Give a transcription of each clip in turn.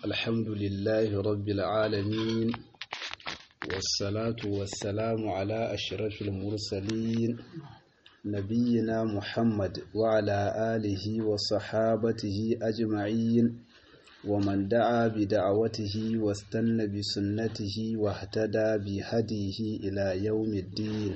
الحمد لله رب العالمين والصلاة والسلام على أشرف المرسلين نبينا محمد وعلى آله وصحابته أجمعين ومن دعا بدعوته واستنى بسنته واهتدى بهديه إلى يوم الدين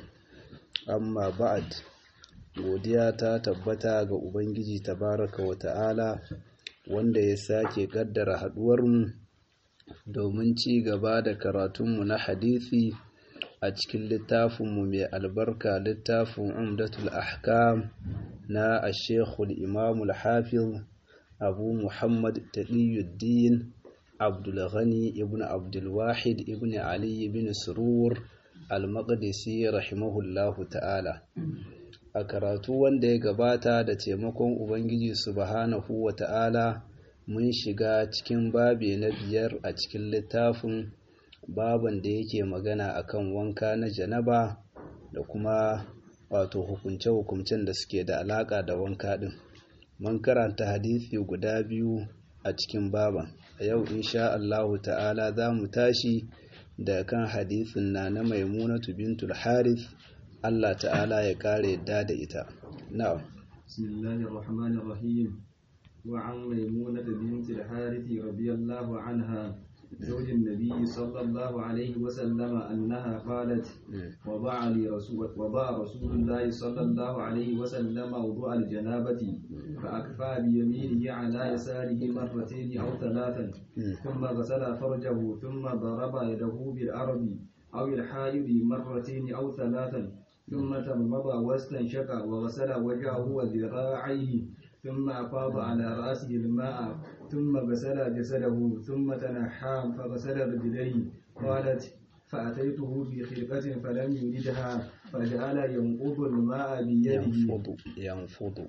أما بعد godiya ta tabbata ga Ubangiji tabaraka wa ta'ala wanda ya sake kaddara haduwarmu domin ci gaba da karatunmu na hadisi a cikin littafinmu mai albarka littafin umdatul ahkam na ashekul imamul hafiz abu muhammad taqiyuddin abdulghani ibn abdulwahid ibn ali ibn surur al-maqdisi rahimahullahu ta'ala a karatu wanda ya gabata da taimakon ubangiji subhanahu wa ta'ala mun shiga cikin babe na biyar a cikin littafin baban da yake magana akan wanka na janaba da kuma wato hukunce-hukuncen da suke da alaka da wanka din mun karanta hadisi guda biyu a cikin baban a yau insha Allahu ta'ala za mu tashi da kan hadisin na na maimunatu bintul harith Allah ta'ala ya kare yadda da ita na'am bismillahir rahmanir rahim wa an maimuna bint al-harith radiyallahu anha زوج النبي صلى الله عليه وسلم أنها قالت وضع لي رسول وضع رسول الله صلى الله عليه وسلم وضوء الجنابة فأكفى بيمينه على يساره مرتين أو ثلاثا ثم غسل فرجه ثم ضرب يده بالأرض أو الحائض مرتين أو ثلاثا ثم تمضى واستنشق وغسل وجهه وذراعيه ثم أفاض على رأسه الماء ثم غسل جسده ثم تنحى فغسل رجليه قالت فأتيته بخرقة فلم يردها فجعل ينقض الماء بيده ينفض ينفض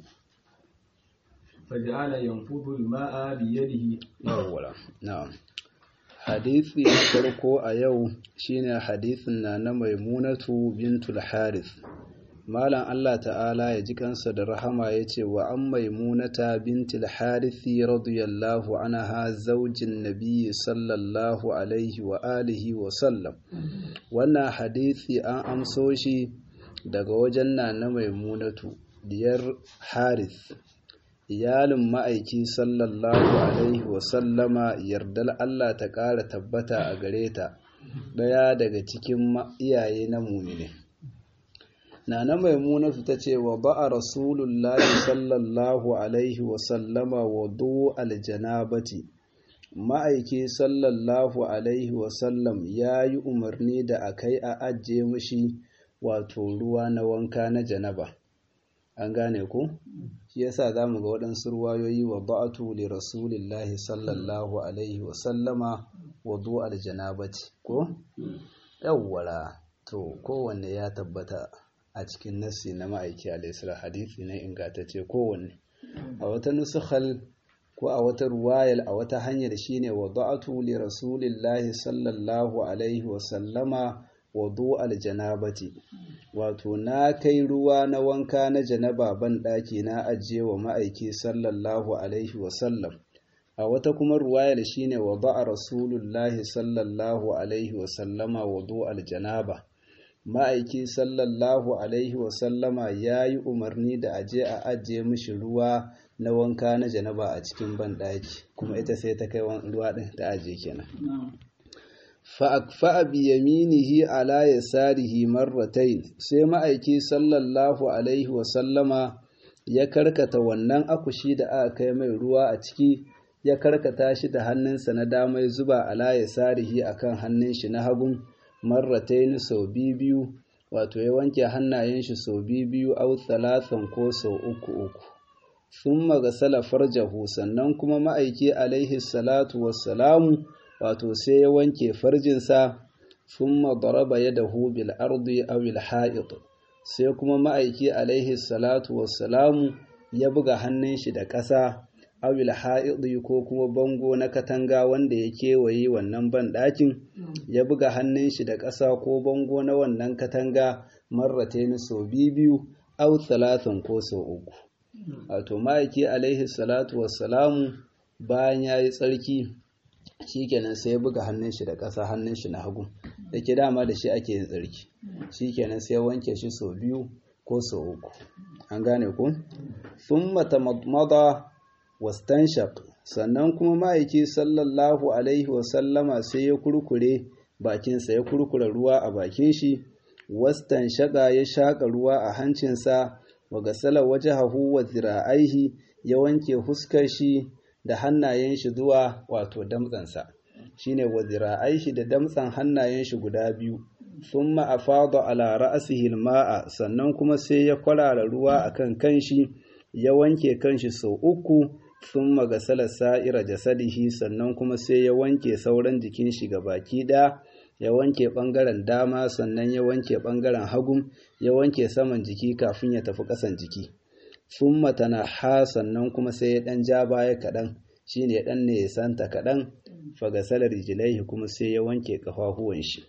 فجعل ينفض الماء بيده yawwa na'am hadisi na farko a yau shine hadisin na na maimunatu bintul harith malam Allah ta'ala ya ji kansa da rahama ya ce wa an maimunata bintul harithi radiyallahu anha zaujin nabiyyi sallallahu alaihi wa alihi wa sallam wannan hadisi an amso shi daga wajen na na maimunatu diyar harith iyalin ma'aiki sallallahu alaihi wasallama yardar Allah ta ƙara tabbata a gare ta ɗaya daga cikin iyaye na mumine nana maimunatu ta ce wa ba'a rasulullahi sallallahu alaihi wasallama wa do aljanabati ma'aiki sallallahu alaihi wasallam ya yi umarni da a kai a ajiye mashi wato ruwa na wanka na janaba an gane ku shi yasa zamu ga waɗansu ruwayoyi wa ba'atu li rasulillahi sallallahu alaihi wa sallama wudu aljanabati ko yawwara to kowanne ya tabbata a cikin nassi na ma'aiki alaihi hadisi na ingantacce kowanne a wata nusukhal ko a wata ruwayal a wata hanyar shine wa ba'atu li rasulillahi sallallahu alaihi wa sallama wudu aljanabati wato na kai ruwa na wanka na janaba ban ɗaki na ajiye wa ma'aiki sallallahu alaihi wasallam a wata kuma ruwayar shine wa ba'a rasulullahi sallallahu alaihi wasallama wudu aljanaba ma'aiki sallallahu alaihi wasallama ya yi umarni da aje a ajiye mishi ruwa na wanka na janaba a cikin ban ɗaki kuma ita sai ta kai ruwa ɗin ta ajiye kenan fa'akfa'a biyaminihi ala ya sarihi marratain sai ma'aiki sallallahu alaihi wasallama ya karkata wannan akushi da aka kai mai ruwa a ciki ya karkata shi da hannunsa na damai zuba ala ya sarihi a kan hannun shi na hagun marratain sau biyu wato ya wanke hannayen shi sau biyu au talatan ko sau uku uku sun magasala farjahu sannan kuma ma'aiki alaihi salatu wassalamu wato sai ya wanke farjinsa sun madaraba ya dahu bil ardi awil ha'id sai kuma ma'aiki alaihi salatu wassalamu ya buga hannun shi da ƙasa awil ha'id ko kuma bango na katanga wanda ya kewaye wannan ban ɗakin ya buga hannun shi da ƙasa ko bango na wannan katanga marrataini sau biyu aw talatin ko sau uku wato ma'aiki alaihi salatu wassalamu bayan ya yi tsarki shikenan sai ya buga hannun shi da ƙasa hannun shi na hagu da ke dama da shi ake yin tsarki shikenan sai ya wanke shi sau biyu ko sau uku an gane ku sun matamadmada wastanshaq sannan kuma ma'aiki sallallahu alaihi wasallama sai ya kurkure bakinsa ya kurkure ruwa a bakin shi wastanshaqa ya shaƙa ruwa a hancinsa wa gasala wajhahu wa zira'aihi ya wanke huskar shi da hannayen shi zuwa wato damtsansa shine wa zira'aihi da damtsan hannayen shi guda biyu thumma afada ala ra'sihi alma'a sannan kuma sai ya kwarara ruwa akan kanshi ya wanke kanshi sau uku thumma gasala sa'ira jasadihi sannan kuma sai ya wanke sauran jikin shi baki ɗaya ya wanke ɓangaren dama sannan ya wanke ɓangaren hagu ya wanke saman jiki kafin ya tafi ƙasan jiki sun matana ha sannan kuma sai ya ɗan ja baya kaɗan shi ne ɗan ne ya santa kaɗan fagasalar jilaihi kuma sai ya wanke ƙafafuwan shi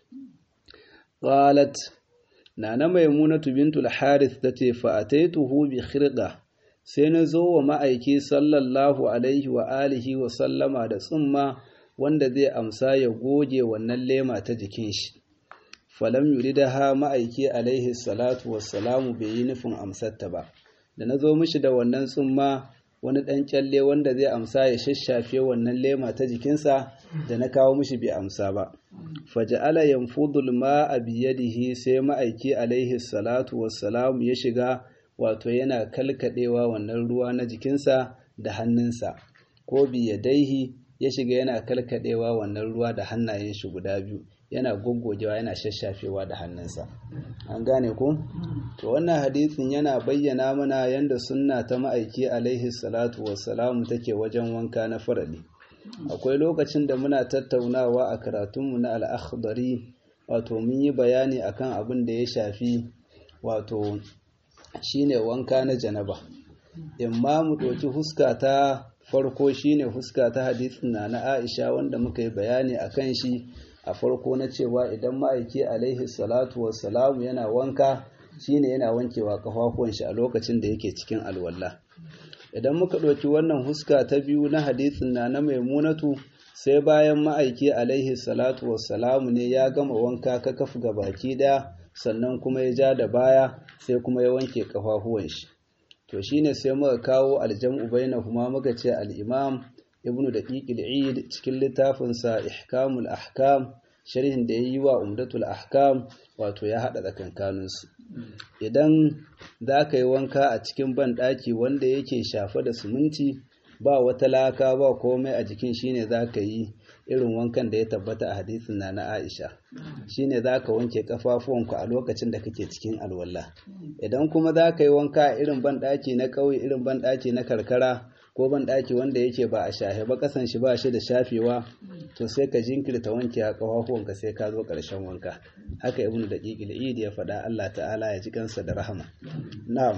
qalat nana maimunatu bintul harith tace fa ataituhu bi khirqa sai na zo wa ma'aiki sallallahu alaihi wa alihi wa sallama da tsumma wanda zai amsa ya goge wannan lema ta jikin shi falam yuridaha ma'aiki alaihi salatu wassalamu bai yi nufin amsarta ba da na zo mishi da wannan tsumma wani ɗan kyalle wanda zai amsa ya shashafe wannan lema ta jikinsa da na kawo mishi bai amsa ba faja'ala yanfudul ma'a biyadihi sai ma'aiki alaihi salatu wassalamu ya shiga wato yana kalkadewa wannan ruwa na jikinsa da hannunsa ko biyadaihi ya shiga yana kalkadewa wannan ruwa da hannayen shi guda biyu yana goggogewa yana shashafewa da hannunsa an gane ko to wannan hadisin yana bayyana mana yanda sunna ta ma'aiki alaihi salatu wassalamu take wajen wanka na farali akwai lokacin da muna tattaunawa a karatunmu na al'akhdari wato mun yi bayani akan abin da ya shafi wato shine wanka na janaba imma mu ɗauki huska ta farko shine huska ta hadisin na na Aisha wanda muka yi bayani akan shi a farko na cewa idan ma'aiki alaihi salatu wassalamu yana wanka shine yana wankewa kafafuwan shi a lokacin da yake cikin alwala idan muka ɗauki wannan huska ta biyu na hadisin na na maimunatu sai bayan ma'aiki alaihi salatu wassalamu ne ya gama wanka ka kafu ga baki ɗaya sannan kuma ya ja da baya sai kuma ya wanke kafafuwan shi to shine sai muka kawo aljam'u bainahuma muka ce al-imam ibnu daqiqil eid cikin littafin sa ihkamul ahkam sharhin da yayi wa umdatul ahkam wato ya hada tsakankanin su idan zaka yi wanka a cikin ban daki wanda yake shafe da siminti ba wata laka ba komai a jikin shine zaka yi irin wankan da ya tabbata a hadisin na na Aisha shine zaka wanke kafafuwanku a lokacin da kake cikin alwala idan kuma zaka yi wanka a irin banɗaki na ƙauye irin banɗaki na karkara ko banɗaki wanda yake ba a shafe ba kasan shi ba shi da shafewa to sai ka jinkirta wanke a kafafuwanka sai ka zo ƙarshen wanka haka ibnu daqiqil id ya faɗa Allah ta'ala ya ji kansa da rahama na'am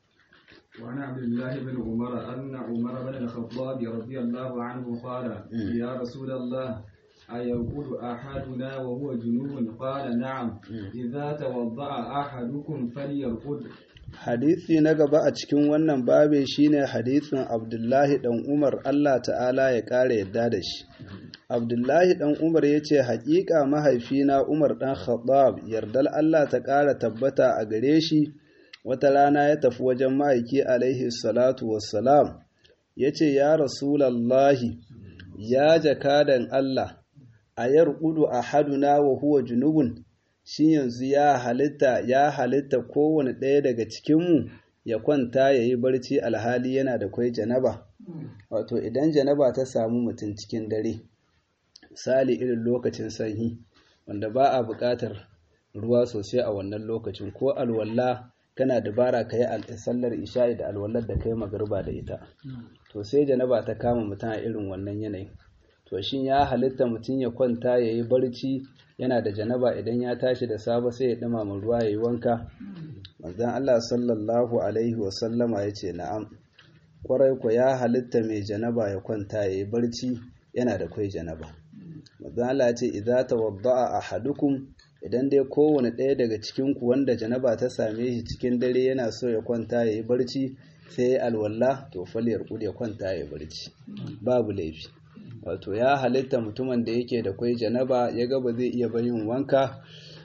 وعن عبد الله بن عمر أن عمر بن الخطاب رضي الله عنه قال يا رسول الله أيرقد أحدنا وهو جنوب قال نعم إذا توضأ أحدكم فليرقد hadisi na gaba a cikin wannan babe shine hadisin Abdullahi dan Umar Allah ta'ala ya kare yadda da shi Abdullahi dan Umar ya ce haƙiƙa mahaifina Umar dan Khattab yardal Allah ta ƙara tabbata a gare shi wata rana ya tafi wajen ma'aiki alaihi salatu wassalam ya ce ya rasulallahi ya jakadan Allah a yarkudu a haduna wa huwa junubun shi yanzu ya halitta ya halitta kowane ɗaya daga cikinmu ya kwanta ya yi barci alhali yana da kwai janaba wato idan janaba ta samu mutum cikin dare misali irin lokacin sanyi wanda ba a buƙatar ruwa sosai a wannan lokacin ko alwala kana dabara ka yi sallar isha'i da alwalar da ka yi magarba da ita to sai janaba ta kama mutum a irin wannan yanayin to shin ya halitta mutum ya kwanta ya yi barci yana da janaba idan ya tashi da safe sai ya ɗumama ruwa ya yi wanka manzon Allah sallallahu alaihi wa sallama ya ce na'am kwarai ko ya halitta mai janaba ya kwanta ya yi barci yana da kwai janaba manzon Allah ya ce idza tawadda'a ahadukum idan dai kowane ɗaya daga cikinku wanda janaba ta same shi cikin dare yana so ya kwanta ya yi barci sai ya alwala to faliyar ya kwanta ya yi barci babu laifi wato ya halitta mutumin da yake da kwai janaba ya ga ba zai iya bayin wanka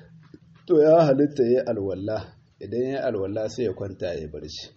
to ya halitta ya alwala idan ya alwala sai ya kwanta ya barci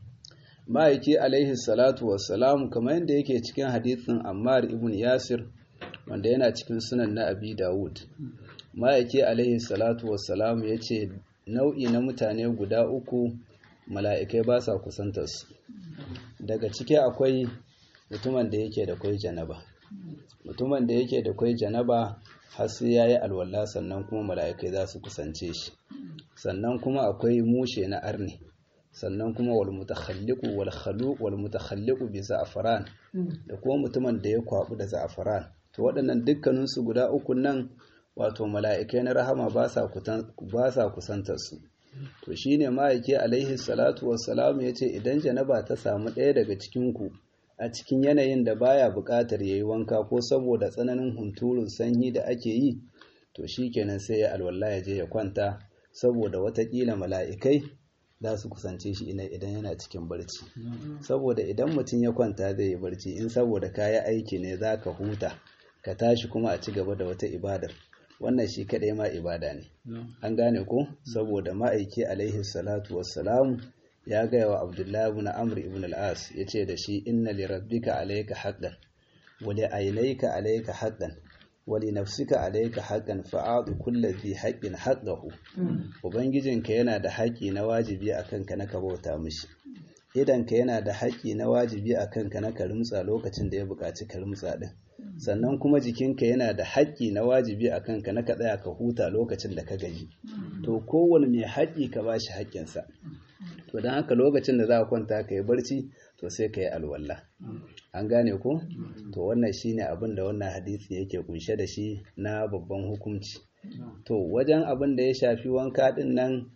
ma'aiki alaihi salatu wassalam kamar yadda yake cikin hadithin ammar ibn yasir wanda yana cikin sunan na abi dawud ma'aiki alaihi salatu wassalam ya ce nau'i na mutane guda uku mala'ikai ba sa kusantarsu daga ciki akwai mutumin da yake da kwai janaba mutumin da yake da kwai janaba har sai ya yi alwala sannan kuma mala'ikai za su kusance shi sannan kuma akwai mushe na arni sannan kuma wal mutakhalliqu wal khaluq wal mutakhalliqu bi za'faran da kuma mutumin da ya kwabu da za'faran to waɗannan dukkanin su guda uku nan wato mala'ikai na rahama ba sa ba sa kusantar su to shine ma'aiki alaihi salatu wassalam yace idan janaba ta samu ɗaya daga cikin ku a cikin yanayin da baya buƙatar yayi wanka ko saboda tsananin hunturun sanyi da ake yi to shikenan sai ya alwala ya je ya kwanta saboda watakila mala'ikai za su kusance shi idan yana cikin barci saboda idan mutum ya kwanta zai yi barci in saboda kaya aiki ne za ka huta ka tashi kuma a ci gaba da wata ibadar wannan shi kaɗai ma ibada ne an gane ko saboda ma'aiki alaihi salatu wassalamu ya gaya wa abdullahi ibn amr ibn al-as ya ce da shi inna li rabbika alayka haqqan wa li aynayka alayka haqqan wa li nafsika alayka haqqan fa'ati kulli dhi haqqin haqqahu ubangijinka yana da haƙƙi na wajibi akan ka na ka bauta mishi idan ka yana da haƙƙi na wajibi akan ka na ka rumtsa lokacin da ya buƙaci ka rumtsa din sannan kuma jikinka yana da haƙƙi na wajibi akan ka na ka tsaya ka huta lokacin da ka gaji to kowane mai haƙƙi ka bashi haƙƙinsa to don haka lokacin da za ka kwanta ka yi barci to sai ka yi alwala an gane ko to wannan shine abin da wannan hadisi yake kunshe da shi na babban hukunci to wajen abin da ya shafi wanka din nan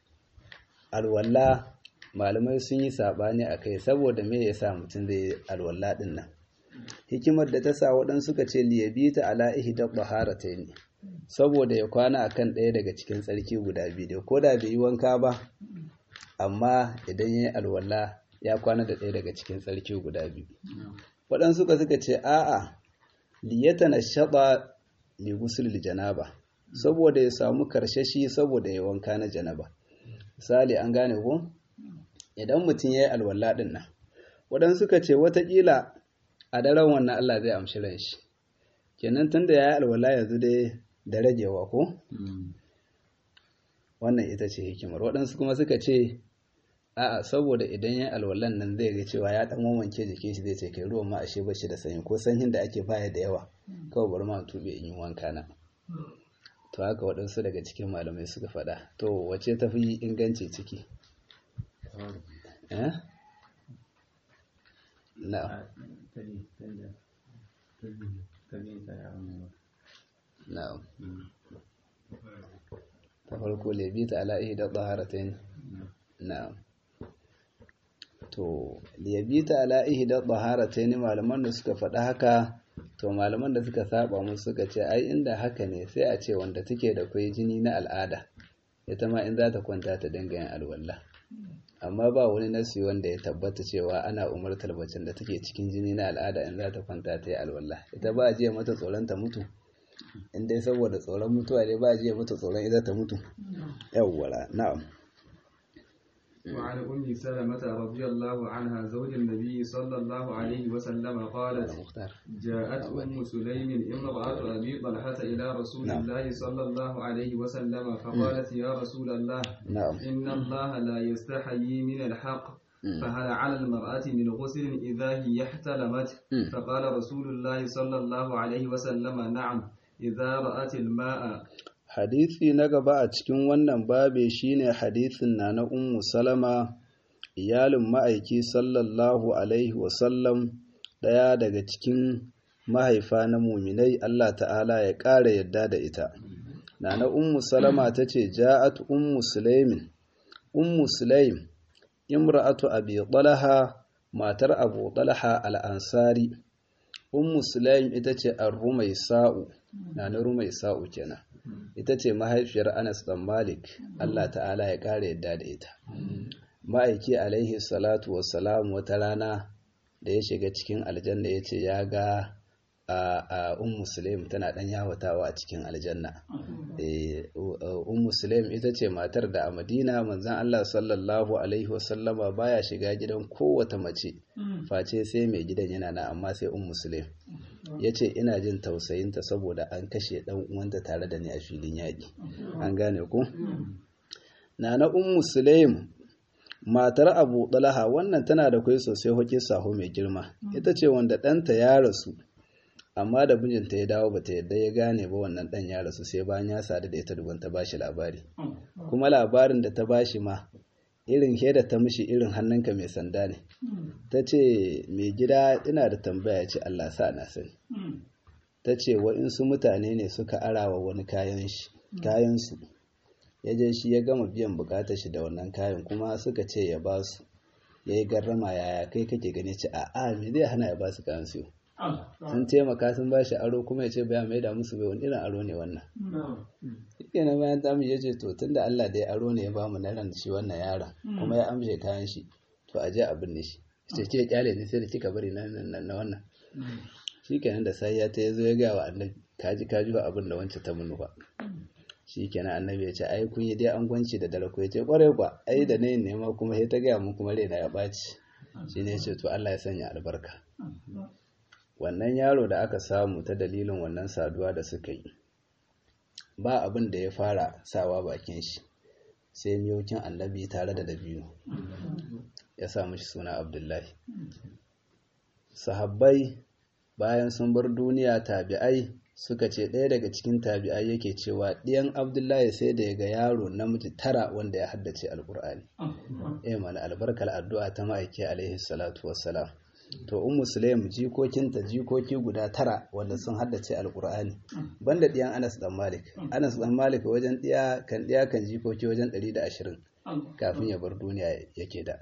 alwala malamai sun yi sabani a kai saboda me yasa mutum zai yi alwala din nan hikimar da ta sa waɗansu suka ce liyabita ala ihda ne saboda ya kwana akan ɗaya daga cikin tsarki guda biyu da ko da bai yi wanka ba amma idan ya yi alwala ya kwana da ɗaya daga cikin tsarki guda biyu waɗansu suka suka ce a'a liyata na shaɓa li gusul janaba saboda ya samu karshashi saboda ya wanka na janaba misali an gane ko idan mutum ya yi alwala ɗin nan waɗansu suka ce watakila a daren wannan Allah zai amshi ran shi kenan tunda ya yi alwala yanzu dai da ragewa ko wannan ita ce hikimar waɗansu kuma suka ce a'a saboda idan ya alwalan nan zai ga cewa ya dan wanke jikin shi zai ce kai ruwan ma ashe bashi da sanyi ko sanyin da ake baya da yawa kawai bari ma tube in yi wanka na to haka waɗansu daga cikin malamai suka faɗa to wace ta fi inganci ciki eh na'am na'am ta farko lebita ala ihda taharatain na'am to liyabita ala ihda taharatain malaman da suka faɗa haka to malaman da suka saba musu suka ce ai inda haka ne sai a ce wanda take da kwai jini na al'ada ita ma in za ta kwanta ta dinga yin alwala amma ba wani nasi wanda ya tabbata cewa ana umartar bacin da take cikin jini na al'ada in za ta kwanta ta yi alwala ita ba a jiya mata tsoron ta mutu in dai saboda tsoron mutuwa dai ba a jiya mata tsoron ita ta mutu yawwala na'am وعن أم سلمة رضي الله عنها زوج النبي صلى الله عليه وسلم قالت جاءت أم سليم امرأة أبي طلحة إلى رسول نعم. الله صلى الله عليه وسلم فقالت يا رسول الله نعم إن الله لا يستحيي من الحق فهل على المرأة من غسل إذا هي احتلمت مم. فقال رسول الله صلى الله عليه وسلم نعم إذا رأت الماء hadisi na gaba a cikin wannan babe shine hadisin na na ummu salama iyalin ma'aiki sallallahu alaihi wasallam ɗaya daga cikin mahaifa na muminai Allah ta'ala ya ƙara yadda da ita na na ummu salama ta ce ja'at ummu sulaimin ummu sulaim imra'atu abi talha matar abu talha al-ansari ummu sulaim ita ce ar-rumaisa'u na na rumaisa'u kenan ita ce mahaifiyar Anas ɗan Malik, Allah ta'ala ya ƙara yadda da ita. Ma'aiki alaihi salatu wassalam wata rana da ya shiga cikin aljanna ya ce ya ga a un musulaim tana dan yawatawa a cikin aljanna un musulaim ita ce matar da a madina manzan allah sallallahu alaihi wasallama baya shiga gidan kowace mace face sai mai gidan yana na amma sai un musulaim ya ce ina jin tausayinta saboda an kashe dan uwanta tare da ni a filin yaƙi an gane ku na na un musulaim matar abu ɗalaha wannan tana da kwai sosai hoki saho mai girma ita ce wanda ɗanta ya rasu amma da mijinta ya dawo bata yadda ya gane ba wannan ɗan ya rasu sai bayan ya sadu da ita dubin ta bashi labari kuma labarin da ta bashi ma irin da ta mishi irin hannunka mai sanda ne ta ce mai gida ina da tambaya ce Allah sa na sani ta ce wa'insu mutane ne suka arawa wani kayan su ya je shi ya gama biyan bukatar shi da wannan kayan kuma suka ce ya ba su ya yi garrama yaya kai kake gani ce a a me zai hana ya ba su kayan su sun taimaka sun ba shi aro kuma ya ce baya mai da musu bai wani irin aro ne wannan shi na bayan tamu ya ce to tunda Allah da ya aro ne ya ba mu na ran shi wannan yaron kuma ya amshe kayan shi to a je a binne shi ce ke kyale ne sai da kika bari na wannan shi kenan da sai ya ta ya zo ya ga wa annabi kaji kaji ba abin da wancan ta munu ba shi kenan annabi ya ce ai kun yi dai an gwanci da dare ko ya ce kwarai kwa ai da ne nema kuma sai ta gaya mun kuma raina ya ɓaci shi ne ce to Allah ya sanya albarka wannan yaro da aka samu ta dalilin wannan saduwa da suka yi ba abin da ya fara sawa bakin shi sai miyokin annabi tare da dabino ya sa mishi suna abdullahi sahabbai bayan sun bar duniya tabi'ai suka ce ɗaya daga cikin tabi'ai yake cewa ɗiyan abdullahi sai da ya ga yaro namiji tara wanda ya haddace alƙur'ani eh mana albarkar addu'a ta ma'aiki alaihi salatu wassalam to ummu sulaim jikokinta jikoki guda tara wanda sun haddace alƙur'ani banda ɗiyan anas dan malik anas dan malik wajen ɗiya kan ɗiya kan jikoki wajen 120 kafin ya bar duniya yake da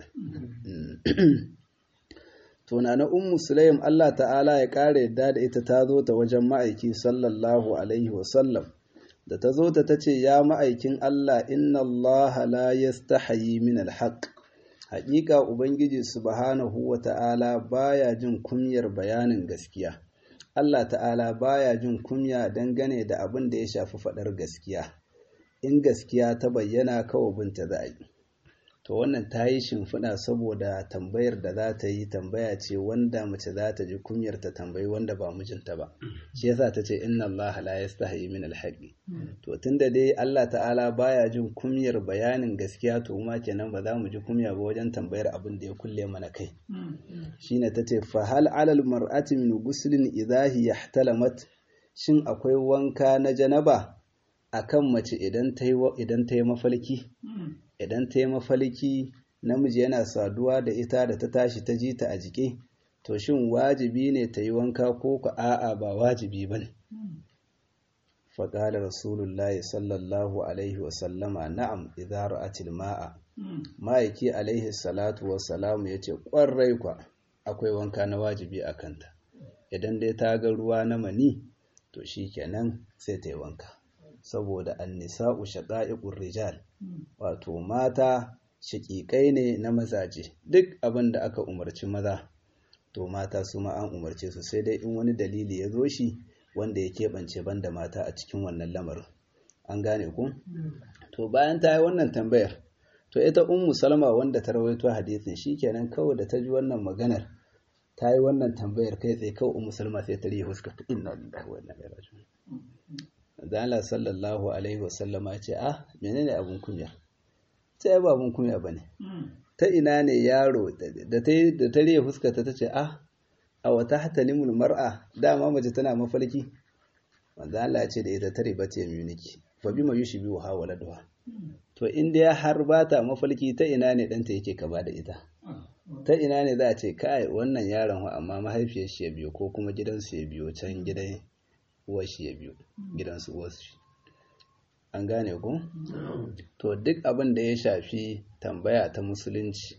to na na ummu sulaim Allah ta'ala ya ƙara yadda da ita ta zo ta wajen ma'aiki sallallahu alaihi wasallam da ta zo ta ta ce ya ma'aikin Allah inna Allah la yastahayi min alhaq haƙiƙa ubangiji subhanahu wa ta'ala baya jin kunyar bayanin gaskiya Allah ta'ala baya jin kunya dangane da abin da ya shafi faɗar gaskiya in gaskiya ta bayyana kawai binta za a yi to wannan ta yi shimfiɗa saboda tambayar da za ta yi tambaya ce wanda mace za ta ji kunyar ta tambayi wanda ba mijinta ba shi yasa ta ce inna Allah la yastahi min alhaqi to tunda dai Allah ta'ala baya jin kunyar bayanin gaskiya to ma kenan ba za mu ji kunya ba wajen tambayar abin da ya kulle mana kai shine ta ce fa hal alal mar'ati min guslin idha hiya ihtalamat shin akwai wanka na janaba akan mace idan ta yi idan ta yi mafalki idan ta yi mafalki namiji yana saduwa da ita da ta tashi ta ji ta a jike to shin wajibi ne ta yi wanka ko ku a'a ba wajibi ba ne faƙalar rasulullahi sallallahu alaihi wasallama na'am idza ra'atil ma'a ma'aiki alaihi salatu wassalamu ya ce ƙwarai kwa akwai wanka na wajibi a kanta idan dai ta ga ruwa na mani to shi kenan sai ta yi wanka saboda annisa'u shaqa'iqur rijal wato mata shaƙiƙai ne na mazaje duk abin da aka umarci maza to mata su ma an umarce su sai dai in wani dalili ya zo shi wanda ya keɓance banda mata a cikin wannan lamarin an gane ku to bayan ta yi wannan tambayar to ita ummu salma wanda ta rawaito hadisin shikenan kawai da ta ji wannan maganar ta yi wannan tambayar kai tsaye kawai ummu salma sai ta riya huska inna lillahi wa inna ilaihi raji'un Allah sallallahu alaihi wasallama ya ce ah menene abun kunya sai ba abun kunya bane ta ina ne yaro da ta da ta riya fuskata ta ce ah a wata hatalimul mar'a dama mace tana mafarki wanda Allah ya ce da ita tare ba ta yamini fa bima yushbihu ha waladuha to in dai har ba ta mafarki ta ina ne danta yake kaba da ita ta ina ne za a ce kai wannan yaron amma mahaifiyar shi ya biyo ko kuma gidansu ya biyo can gidan uwar shi ya biyo gidansu uwar shi an gane ku to duk abin da ya shafi tambaya ta musulunci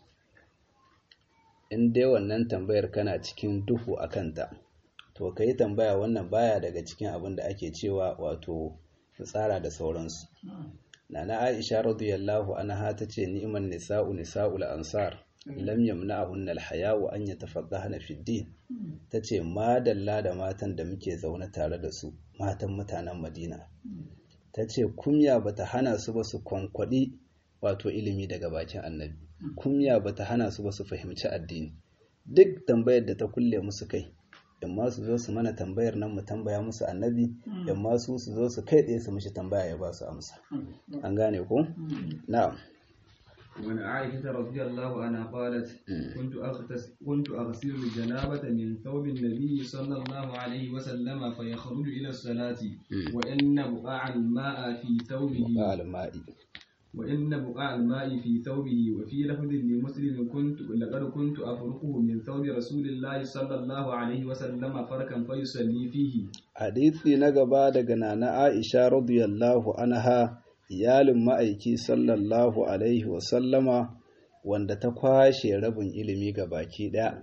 in dai wannan tambayar kana cikin duhu a kanta to ka yi tambaya wannan baya daga cikin abin da ake cewa wato tsara da sauransu nana aisha radiyallahu anha ta ce ni'man nisa'u nisa'ul ansar lam yamna'ahunna al-haya'u an yatafaqqahna fi din tace madalla da matan da muke zaune tare da su matan mutanen Madina tace kumya bata hana su ba su kwankwadi wato ilimi daga bakin annabi kumya bata hana su ba su fahimci addini duk tambayar da ta kulle musu kai yamma su zo su mana tambayar nan mu tambaya musu annabi yamma su su zo su kai tsaye su mishi tambaya ya ba su amsa an gane ko na'am وعن عائشة رضي الله عنها قالت كنت أغتس كنت أغسل الجنابة من ثوب النبي صلى الله عليه وسلم فيخرج إلى الصلاة وإن بقاع الماء في ثوبه بقاع الماء وإن بقاع الماء في ثوبه وفي لفظ لمسلم كنت لقد كنت أفرقه من ثوب رسول الله صلى الله عليه وسلم فركا فيصلي فيه حديثي نغبا daga nana Aisha radiyallahu anha iyalin ma'aiki sallallahu alaihi wasallama wanda ta kwashe rabin ilimi ga baki ɗaya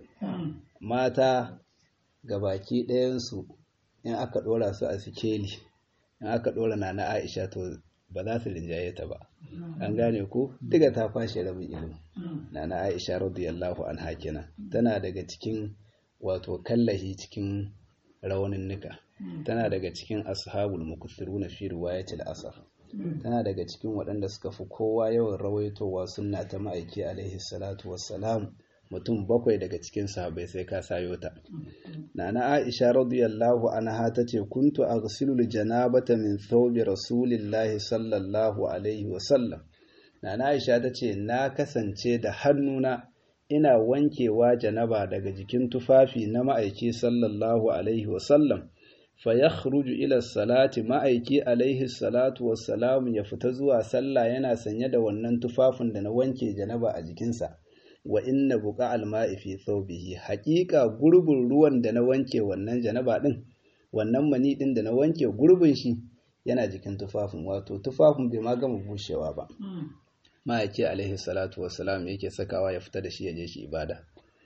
mata ga baki ɗayansu in aka ɗora su a sikeli in aka ɗora na na aisha to ba za su rinjaye ta ba an gane ko duka ta kwashe rabin ilimi na na aisha radiyallahu anha kenan tana daga cikin wato kallahi cikin raunin nika tana daga cikin ashabul mukuthiruna fi riwayatil asar tana daga cikin waɗanda suka fi kowa yawan rawaitowa sunna ta ma'aiki alaihi salatu wassalam mutum bakwai daga cikin sahabbai sai ka sayo ta nana aisha radiyallahu anha tace kuntu aghsilu janabata min thawbi rasulillahi sallallahu alaihi wasallam nana aisha tace na kasance da hannuna ina wankewa janaba daga jikin tufafi na ma'aiki sallallahu alaihi wasallam fayakhruju ila salati ma'aiki alaihi salatu wassalamu ya fita zuwa sallah yana sanye da wannan tufafin da na wanke janaba a jikinsa wa inna buqa alma'i fi thawbihi haqiqa gurbin ruwan da na wanke wannan janaba din wannan mani din da na wanke gurbin shi yana jikin tufafin wato tufafin bai ma gama bushewa ba ma'aiki alaihi salatu wassalam yake sakawa ya fita da shi ya je shi ibada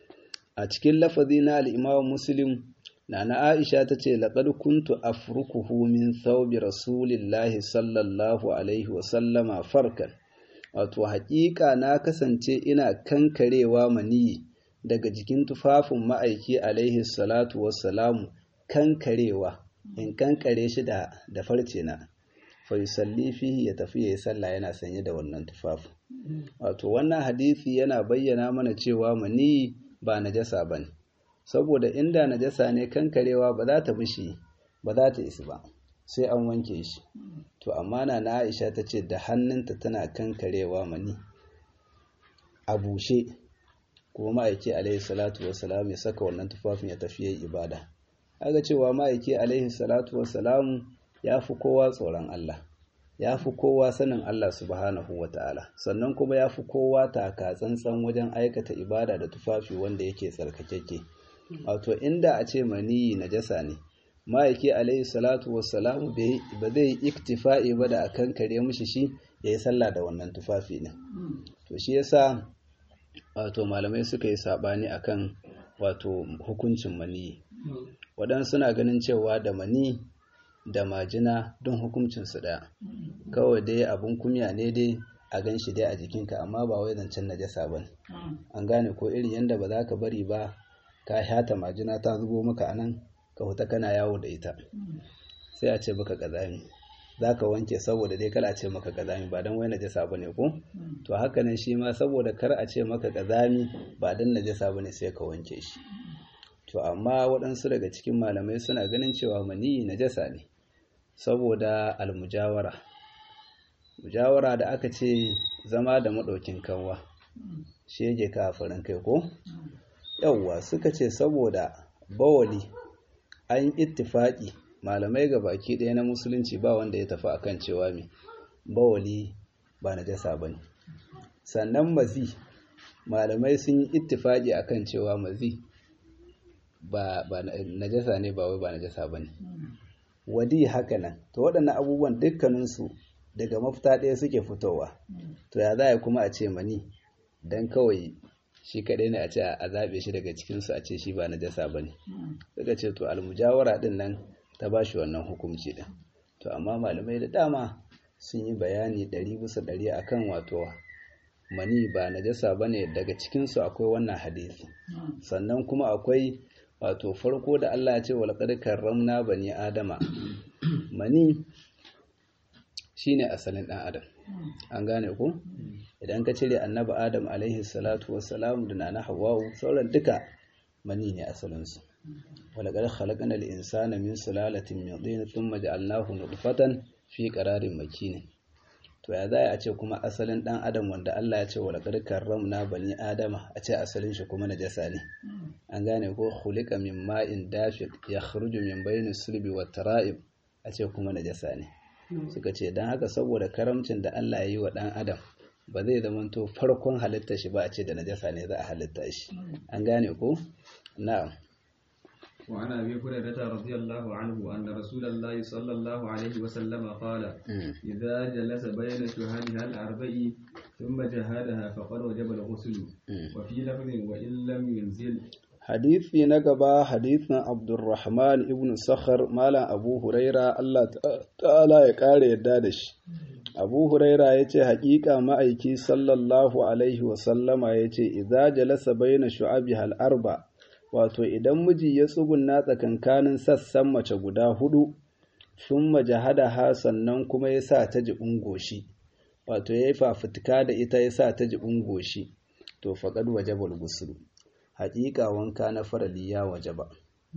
a cikin lafazi na al-imam muslim Nana Aisha ta ce, Laƙar kuntu afrukuhu min thawbi Rasulillahi sallallahu Alaihi wasallama farkan, wato haƙiƙa na kasance ina kankarewa maniyi daga jikin tufafin ma'aiki Alaihi salatu wassalamu kankarewa, in kankare shi da, da farce na, faisalli fihi ya tafi ya yi sallah yana sanye da wannan tufafin. Wato wannan hadisi yana bayyana mana cewa maniyi ba najasa ba ne. saboda inda najasa ne kankarewa ba za ta mishi ba za ta isi ba sai an wanke shi to amma na na Aisha ta ce da hannunta tana kankarewa mani a bushe kuma ma'aiki alaihi salatu wassalam ya saka wannan tufafin ya tafi yayi ibada aga cewa ma'aiki alaihi salatu wassalam ya fi kowa tsoron Allah ya fi kowa sanin Allah subhanahu wa ta'ala sannan kuma ya fi kowa taka tsantsan wajen aikata ibada da tufafi wanda yake tsarkakeke wato inda a ce maniyi najasa ne ma'aiki alaihi salatu wassalamu ba zai iktifa'i ba da akan kare mishi shi ya yi sallah da wannan tufafi ne to shi yasa wato malamai suka yi sabani akan wato hukuncin maniyi waɗansu suna ganin cewa da mani da majina don hukuncinsu ɗaya kawai dai abun kumya ne dai a gan shi dai a jikinka amma ba wai zancen najasa ba ne an gane ko irin yadda ba za ka bari ba ka shata majina ta zubo maka a nan ka huta kana yawo da ita sai a ce baka kazami za ka wanke saboda dai kala ce maka kazami ba don wai najasa ba ne ko to haka nan shi ma saboda kar a ce maka kazami ba don najasa ba ne sai ka wanke shi to amma waɗansu daga cikin malamai suna ganin cewa maniyi najasa ne saboda almujawara mujawara da aka ce zama da maɗaukin kanwa shege kafirin kai ko yauwa suka ce saboda bawali an ittifaki malamai ga baki ɗaya na musulunci ba wanda ya tafi akan cewa mai bawali ba najasa ba ne sannan mazi malamai sun yi ittifaki akan cewa mazi ba najasa ne ba wai ba najasa ba ne wadi haka nan to waɗannan abubuwan dukkaninsu daga mafita ɗaya suke fitowa to ya za a kuma a ce mani don kawai shi kaɗai ne a ce a zaɓe shi daga cikinsu a ce shi ba najasa ba ne suka ce to almujawara ɗin nan ta ba shi wannan hukumci ɗin to amma malamai da dama sun yi bayani ɗari bisa ɗari akan wato mani ba najasa bane daga cikin su akwai wannan hadisi sannan kuma akwai wato farko da Allah ya ce wal qad karramna bani adama mani shine asalin dan adam an gane ko idan ka cire annabi adam alaihi salatu wassalam da nana hawwa sauran duka mani ne asalin su wala qad khalaqnal insana min sulalatin min tin thumma ja'alnahu nutfatan fi qararin makin to ya za a ce kuma asalin dan adam wanda Allah ya ce wala qad karramna bani adama a ce asalin shi kuma najasa ne an gane ko khuliqa min ma'in dafiq yakhruju min bayni sulbi wat tara'ib a ce kuma najasa ne suka ce dan haka saboda karamcin da Allah ya yi wa dan adam ba zai zamanto farkon halitta shi ba a ce da najasa ne za a halitta shi an gane ko na'am وعن ابي هريره رضي الله عنه ان رسول الله صلى الله عليه وسلم قال اذا جلس بين شهادها الاربع ثم جهادها فقد وجب الغسل وفي لفظ وان لم ينزل hadisi na gaba hadisin abdurrahman ibn sakhar malam abu huraira Allah ta'ala ya kare yadda da shi abu huraira ya ce haƙiƙa ma'aiki sallallahu alaihi wasallama ya ce idza jalasa baina shu'abi arba wato idan miji ya tsugunna tsakankanin sassan mace guda hudu sun majahada ha sannan kuma ya sa ta jibin goshi wato ya yi fafutuka da ita ya sa ta jibin goshi to faƙad wajabal gusulu haƙiƙa wanka na farali ya wajaba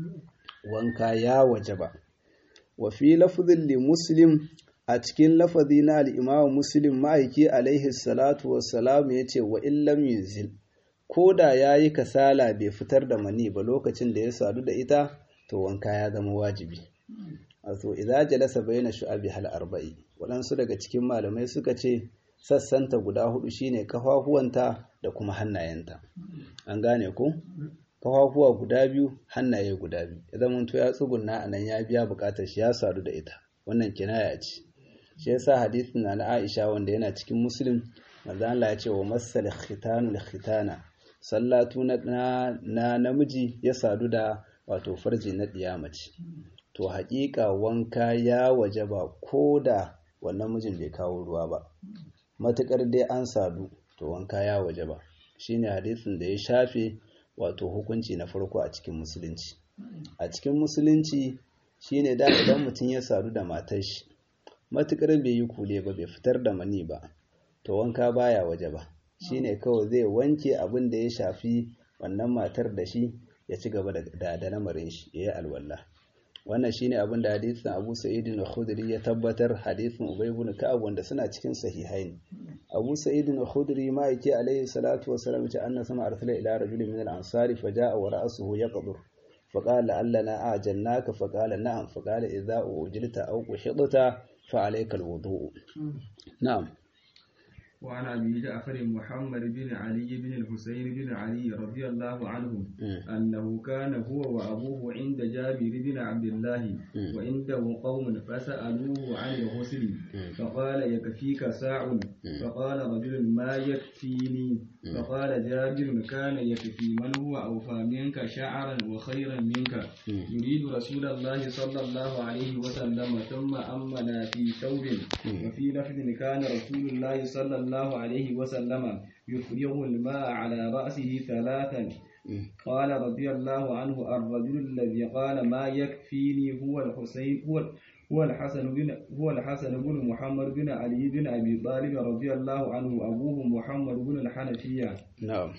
wanka ya wajaba wa fi lafzin li muslim a cikin lafazi na al'imamu muslim ma'aiki alaihi salatu wassalam ya ce wa illam yunzil ko da ya yi kasala bai fitar da mani ba lokacin da ya sadu da ita to wanka ya zama wajibi wato idza jalasa baina shu'abi hal arba'i waɗansu daga cikin malamai suka ce sassanta guda hudu shine kafafuwanta da kuma hannayenta an gane ko kafafuwa guda biyu hannaye guda biyu idan mun to ya tsugunna anan ya biya bukatar shi ya sadu da ita wannan kinaya ce shi yasa hadisin na Aisha wanda yana cikin Muslim manzo Allah ya ce wa masal khitanul khitana sallatu na, na namiji ya sadu da wato farji na mace. to haƙiƙa wanka ya waje ba ko da wannan mijin bai kawo ruwa ba matuƙar dai an sadu to wanka ya waje ba shine hadisin da ya shafe wato hukunci na farko a cikin musulunci a cikin musulunci shine da idan mutum ya sadu da matar shi matuƙar bai yi kule ba bai fitar da mani ba to wanka baya waje ba shine kawai zai wanke abin da ya shafi wannan matar da shi ya ci gaba da da lamarin shi ya yi alwala wannan shine abin da hadisin Abu Sa'id al-Khudri ya tabbatar hadisin Ubay ibn Ka'ab wanda suna cikin sahihain Abu Sa'id al-Khudri ma yake alaihi salatu wassalam ce anna sama arsala ila rajulin min al-ansari faja'a wa ra'suhu yaqdur فقال لعلنا أعجلناك فقال نعم فقال إذا أوجلت أو قحطت فعليك الوضوء نعم وعن أبي جعفر محمد بن علي بن الحسين بن علي رضي الله عنه أنه كان هو وأبوه عند جابر بن عبد الله وعنده قوم فسألوه عن الغسل فقال يكفيك ساع فقال رجل ما يكفيني فقال جابر كان يكفي من هو أوفى منك شعرا وخيرا منك يريد رسول الله صلى الله عليه وسلم ثم أمنا في ثوب وفي لفظ كان رسول الله صلى الله الله عليه وسلم يفرغ الماء على رأسه ثلاثا قال رضي الله عنه الرجل الذي قال ما يكفيني هو الحسين هو هو الحسن بن هو الحسن بن محمد بن علي بن ابي طالب رضي الله عنه ابوه محمد بن الحنفية نعم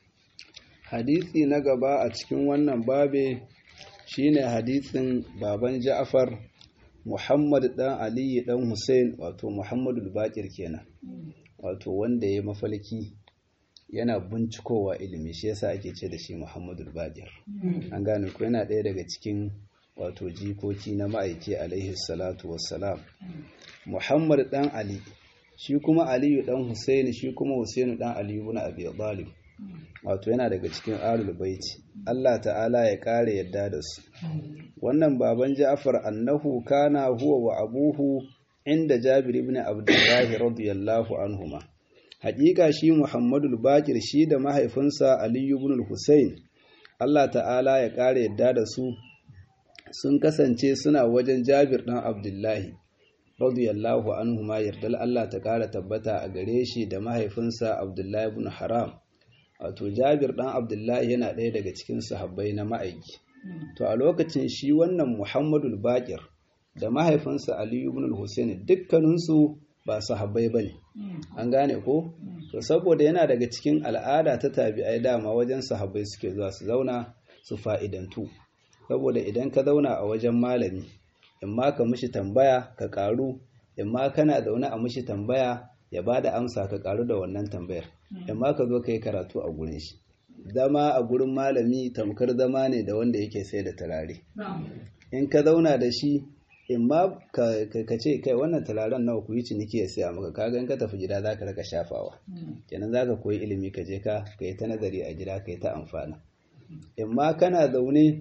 hadisi na gaba a cikin wannan babe shine hadisin baban Ja'far Muhammad dan Ali dan Hussein wato Muhammadul Baqir kenan wato wanda ya mafalki yana bincikowa ilimi shi yasa ake ce da shi Muhammadul Baqir an gane ko yana ɗaya daga cikin wato jikoki na ma'aiki alaihi salatu wassalam Muhammad dan Ali shi kuma Aliyu dan Husaini shi kuma Husainu dan Ali ibn Abi Talib wato yana daga cikin alul baiti Allah ta'ala ya kare yadda da su wannan baban Ja'far annahu kana huwa wa abuhu inda Jabir ibn Abdullah radiyallahu anhuma haƙiƙa shi Muhammadul Baqir shi da mahaifinsa Ali ibn Husayn Allah ta'ala ya kare yadda da su sun kasance suna wajen Jabir dan Abdullahi radiyallahu anhu ma yardal Allah ta ƙara tabbata a gare shi da mahaifinsa Abdullahi ibn Haram wato Jabir dan Abdullahi yana ɗaya daga cikin sahabbai na ma'aiki to a lokacin shi wannan Muhammadul Baqir da mahaifinsa Ali ibn al-Husayn dukkaninsu ba sahabbai bane an gane ko to saboda yana daga cikin al'ada ta tabi'ai dama wajen sahabbai suke zuwa su zauna su fa'idantu saboda idan ka zauna a wajen malami in ma ka mishi tambaya ka karu in ma kana zaune a mishi tambaya ya ba da amsa ka karu da wannan tambayar in ma ka zo ka yi karatu a gurin shi zama a gurin malami tamkar zama ne da wanda yake sai da turare in ka zauna da shi in ma ka ce kai wannan turaren nawa ku yi ciniki ya siya maka kaga in ka tafi gida za ka raka shafawa kenan za ka koyi ilimi ka je ka ka yi ta nazari a gida ka yi ta amfana in ma kana zaune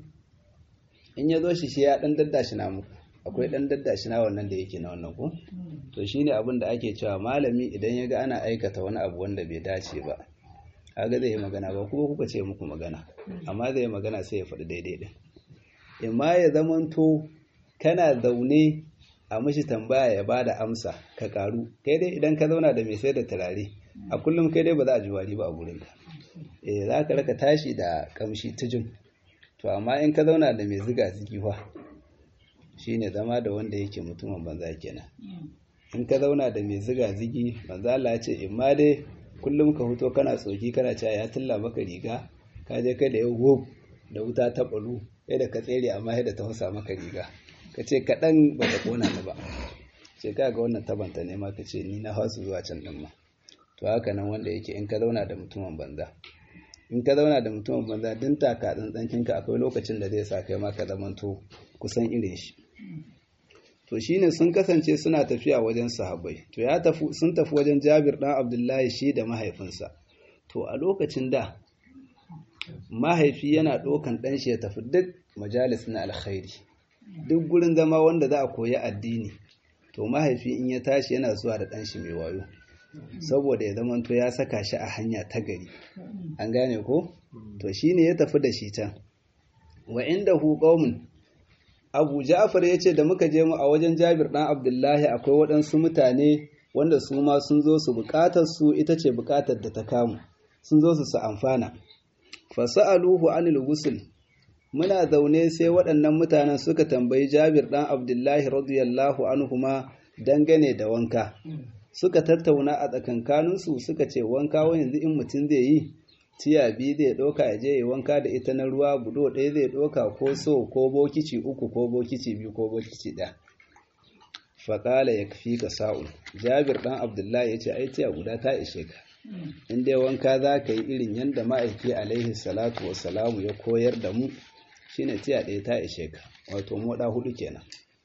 in ya zo shi shi ya dan daddashi na muku akwai dan daddashi na wannan da yake na wannan ko to shine abin da ake cewa malami idan ya ga ana aikata wani abu wanda bai dace ba kaga zai yi magana ba kuma kuka ce muku magana amma zai yi magana sai ya faɗi daidai din in ma ya zamanto kana zaune a mishi tambaya ya bada amsa ka karu kai dai idan ka zauna da mai sai da turare a kullum kai dai ba za a ji wari ba a gurinka eh za ka raka tashi da kamshi tujin to amma in ka zauna da mai ziga zigi fa shine zama da wanda yake mutumin banza kenan in ka zauna da mai ziga zigi manzo Allah ya ce in ma dai kullum ka fito kana tsoki kana cewa ya tilla maka riga ka je kai da yau da wuta ta balu sai da ka tsere amma sai da ta husa maka riga ka ce kaɗan ba ta kona ni ba ce ka ga wannan tabanta ne ma ka ce ni na hasu zuwa can ɗin ma to haka nan wanda yake in ka zauna da mutumin banza in ka zauna da mutumin banza din taka tsantsankin ka akwai lokacin da zai sa kai ma ka zamanto kusan irin shi to shine sun kasance suna tafiya wajen sahabbai to ya tafi sun tafi wajen Jabir dan Abdullahi shi da mahaifinsa to a lokacin da mahaifi yana ɗaukan ɗan shi ya tafi duk majalis na alkhairi duk gurin zama wanda za a koyi addini to mahaifi in ya tashi yana zuwa da ɗanshi mai wayo saboda ya zamanto ya saka shi a hanya ta gari an gane ko to shine ya tafi da shi can wa inda hu qaumun Abu Ja'far yace da muka je mu a wajen Jabir dan Abdullahi akwai waɗansu mutane wanda su ma sun zo su buƙatar su ita ce buƙatar da ta kamu sun zo su su amfana fasa'aluhu anil ghusl muna zaune sai waɗannan mutanen suka tambayi Jabir ɗan Abdullahi radiyallahu anhuma dangane da wanka. Suka tattauna a tsakankaninsu suka ce wanka wani yanzu in mutum zai yi, tiya biyu zai ɗauka ya je ya wanka da ita na ruwa budo ɗaya zai ɗauka ko so ko bokici uku ko bokici biyu ko bokici ɗaya. Faƙala ya fi ka sa'un. Jabir ɗan Abdullahi ya ce ai tiya guda ta ishe ka. In dai wanka za ka yi irin yadda ma'aiki alaihi salatu wassalamu ya koyar da mu shine tiya ɗaya ta ishe ka wato moɗa hudu kenan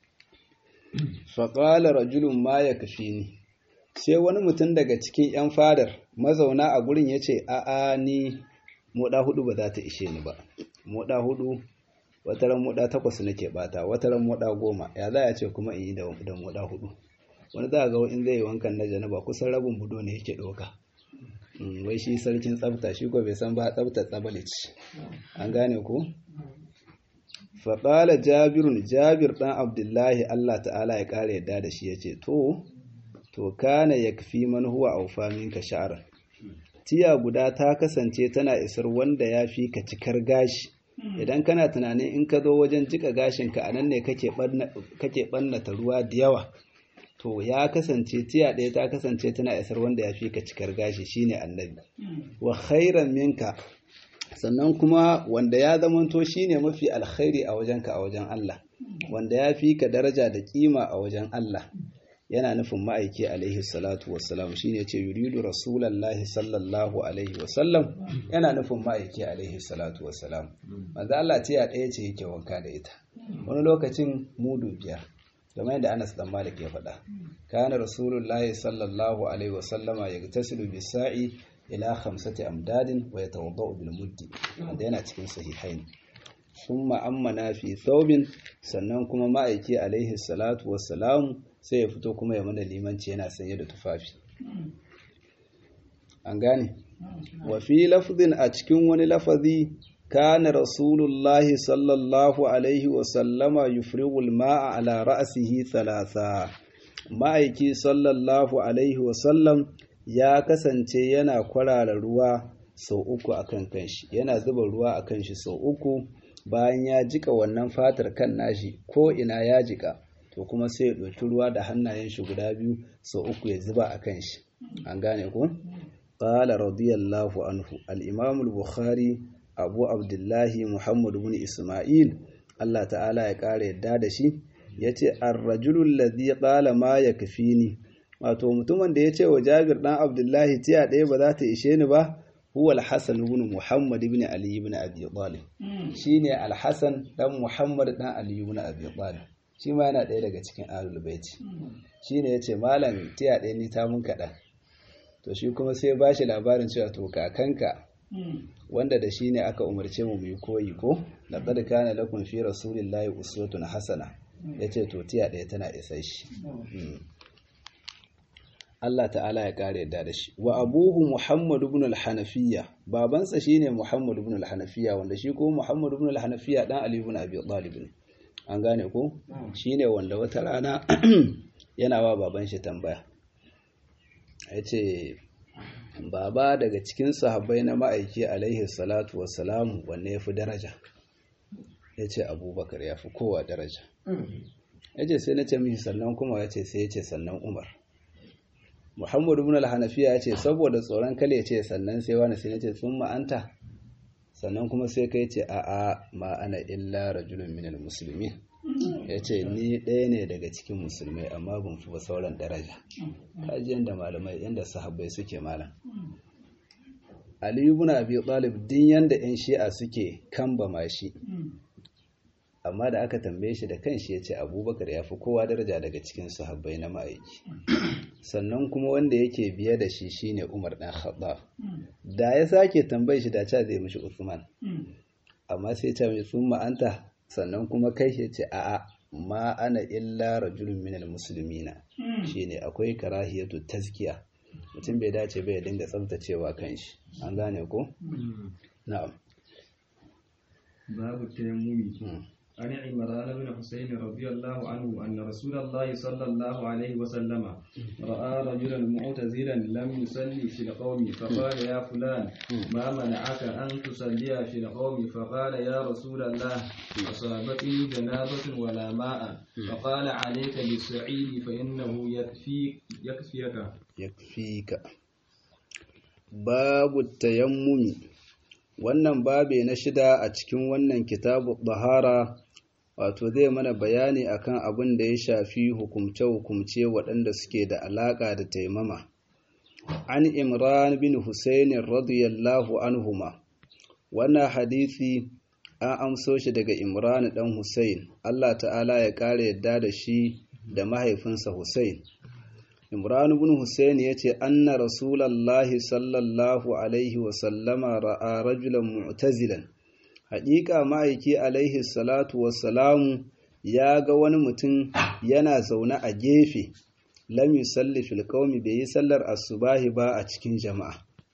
faƙalar rajulun ma ya kafi ni sai wani mutum daga cikin 'yan fadar mazauna a gurin ya ce a'a ni moɗa hudu ba za ta ishe ni ba moɗa hudu wataran moɗa takwas nake bata wataran moɗa goma ya za a ce kuma in yi da moɗa hudu wani za a ga in zai yi wankan na janaba kusan rabin budo ne yake ɗauka wai shi sarkin tsafta shi ko bai san ba tsafta tsabalici an gane ko faƙala jabirun jabir ɗan abdullahi allah ta'ala ya ƙara yadda da shi ya ce to to kana ya fi man huwa aufa minka sha'aran tiya guda ta kasance tana isar wanda ya fi ka cikar gashi idan kana tunanin in ka zo wajen jika gashinka a nan ne kake ɓannata ruwa da yawa to ya kasance tiya ɗaya ta kasance tana isar wanda ya fi ka cikar gashi shine annabi wa khairan minka sannan kuma wanda ya zamanto shine mafi alkhairi a wajenka a wajen Allah wanda ya fi ka daraja da kima a wajen Allah yana nufin ma'aiki alaihi salatu wassalam shine ce yuridu rasulallahi sallallahu alaihi wasallam yana nufin ma'aiki alaihi salatu wassalam manzo Allah tiya ɗaya ce yake wanka da ita wani lokacin mudu biyar kamar yadda Anas dan Malik ya faɗa kana rasulullahi sallallahu alaihi wasallama yagtasilu bisa'i ila khamsati amdadin wa yatawaddau bil muddi wanda yana cikin sahihain summa ammana fi thawbin sannan kuma ma'aiki alaihi salatu wassalam sai ya fito kuma ya mana limanci yana sanye da tufafi an gane wa fi lafzin a cikin wani lafazi kana rasulullahi sallallahu alaihi wasallama yufrighul ma'a ala ra'sihi thalatha ma'aiki sallallahu alaihi wasallam ya kasance yana kwarara ruwa sau uku a kan kanshi yana zuba ruwa a kanshi sau uku bayan ya jika wannan fatar kan nashi ko ina ya jika to kuma sai ya ɗauki ruwa da hannayen shi guda biyu sau uku ya zuba a kanshi an gane ku qala radiyallahu anhu al-imam al-bukhari abu abdullahi muhammad ibn isma'il Allah ta'ala ya ƙara yadda da shi yace ar-rajulu alladhi qala ma yakfini wato mutumin da yace wa Jabir dan Abdullahi tiya ɗaya ba za ta ishe ni ba huwa al-Hasan ibn Muhammad ibn Ali ibn Abi Talib shine al-Hasan dan Muhammad dan Ali ibn Abi Talib shi ma yana ɗaya daga cikin ahlul baiti shine yace malam tiya ɗaya ni ta mun kaɗan to shi kuma sai ba shi labarin cewa to kakanka wanda da shi ne aka umarce mu yi koyi ko laqad kana lakum fi rasulillahi uswatun hasana yace to tiya ɗaya tana isa shi Allah ta'ala ya kare yadda da shi wa abuhu Muhammad ibn al-Hanafiyya babansa shine Muhammad ibn al-Hanafiyya wanda shi ko Muhammad ibn al-Hanafiyya dan Ali ibn Abi Talib ne an gane ko shine wanda wata rana yana wa baban shi tambaya yace baba daga cikin sahabbai na ma'aiki alaihi salatu wassalamu wanne yafi daraja yace Abubakar yafi kowa daraja yace sai nace mishi sannan kuma yace sai yace sannan Umar Muhammadu ibn al-Hanafiya ya ce saboda tsoron kale ya ce sannan sai wani sai ce sun ma'anta sannan kuma sai kai ce a a ma ana illa rajulun minal musulmi ya ce ni ɗaya ne daga cikin musulmai amma ban fi ba sauran daraja kaji yadda malamai yadda sahabbai suke malam Ali ibn Abi Talib din yanda ƴan Shi'a suke kambama shi amma da aka tambaye shi da kanshi ya ce abubakar ya fi kowa daraja daga cikin sahabbai na ma'aiki sannan kuma wanda yake biye da shi shine umar ɗan khattab da ya sake tambaye shi da ca zai mishi usman amma sai ta mai sun ma'anta sannan kuma kai ya ce a'a ma ana illa rajulun minal musulmina shine akwai karahiyatu tazkiya mutum bai dace bai dinga tsaftacewa kanshi an gane ko na'am babu tayammumi عن عمران بن حسين رضي الله عنه أن رسول الله صلى الله عليه وسلم رأى رجلا معتزلا لم يصلي في القوم فقال يا فلان ما منعك أن تصلي في القوم فقال يا رسول الله أصابتني جنابة ولا ماء فقال عليك بالسعيد فإنه يكفيك يكفيك يكفيك باب التيمم wannan babe na shida a cikin wannan kitabu bahara wato zai mana bayani akan abin da ya shafi hukumce-hukumce waɗanda suke da alaƙa da taimama an imran bin husainin radiyallahu anhuma wannan hadisi an amso shi daga imran ɗan husain allah ta'ala ya ƙara yadda da shi da mahaifinsa husain Imran ibn Hussein ya ce, Anna Rasulallahi sallallahu Alaihi wasallama ra'a rajulan mu'tazilan. Haƙiƙa ma'aiki Alaihi salatu wassalamu ya ga wani mutum yana zaune a gefe, lam yusalli fil qaumi bai yi sallar asubahi ba a cikin jama'a.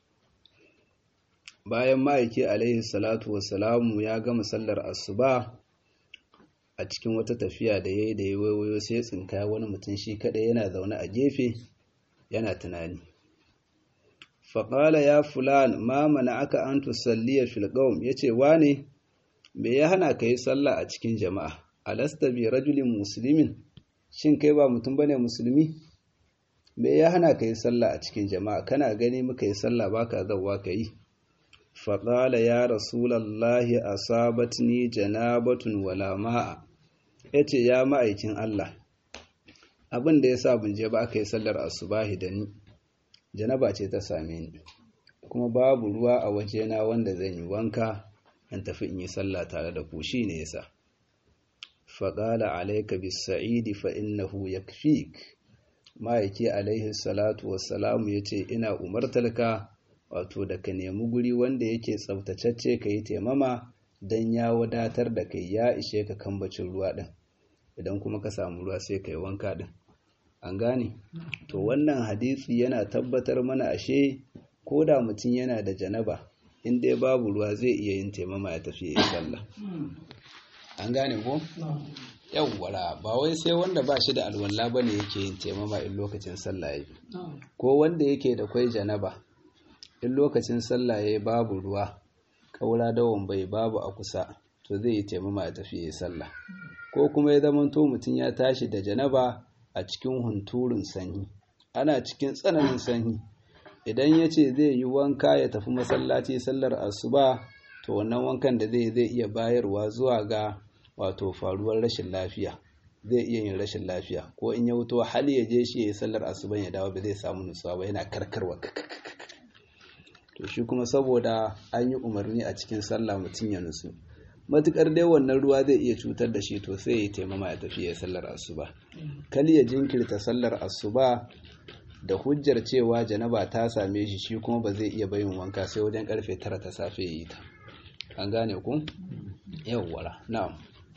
Bayan ma'aiki Alaihi salatu wassalamu ya gama sallar asuba, a cikin wata tafiya da ya yi da ya waiwayo sai tsinka wani mutum shi kaɗai yana zaune a gefe yana tunani faƙala ya fulan ma mana aka an tusalliya filƙaum ya ce wane me ya hana ka yi sallah a cikin jama'a alasta bi rajulin musulmin shin kai ba mutum bane musulmi me ya hana ka yi sallah a cikin jama'a kana gani muka yi sallah baka zauwa ka yi faƙala ya rasulallahi asabatni janabatun wala ma'a ya ce ya ma'aikin Allah abin da ya sa bin je ba aka yi sallar asubahi da ni janaba ce ta same ni kuma babu ruwa a wajena wanda zan yi wanka in tafi in yi sallah tare da ku shi ne yasa faƙala alaika bis sa'idi fa innahu yakfik ma'aiki alaihi salatu wassalamu ya ce ina umartalka wato da ka nemi guri wanda yake tsaftatacce ka yi taimama don ya wadatar da kai ya ishe ka kambacin ruwa ɗin idan kuma ka samu ruwa sai ka yi wanka ɗin an gane to wannan hadisi yana tabbatar mana ashe ko da mutum yana da janaba in dai babu ruwa zai iya yin taimama ya tafi ya sallah an gane ko yawwara ba wai sai wanda ba shi da alwala bane yake yin taimama in lokacin sallah yayi ko wanda yake da kwai janaba in lokacin sallah yayi babu ruwa kaura dawon bai babu a kusa to zai yi taimama ya tafi yayi sallah ko kuma ya zamanto mutum ya tashi da janaba a cikin hunturun sanyi ana cikin tsananin sanyi idan ya ce zai yi wanka ya tafi masallaci sallar asuba to wannan wankan da zai zai iya bayarwa zuwa ga wato faruwar rashin lafiya zai iya yin rashin lafiya ko in ya wuto hali ya je shi ya yi sallar asuban ya dawo ba zai samu nutsuwa ba yana karkarwa to shi kuma saboda an yi umarni a cikin sallah mutum ya nutsu matukar dai wannan ruwa zai iya cutar da shi to sai ya taimama ya tafi ya sallar asuba kal ya jinkirta sallar asuba da hujjar cewa janaba ta same shi shi kuma ba zai iya bayin wanka sai wajen karfe tara ta safe ya yi ta an gane ku yawwala na'am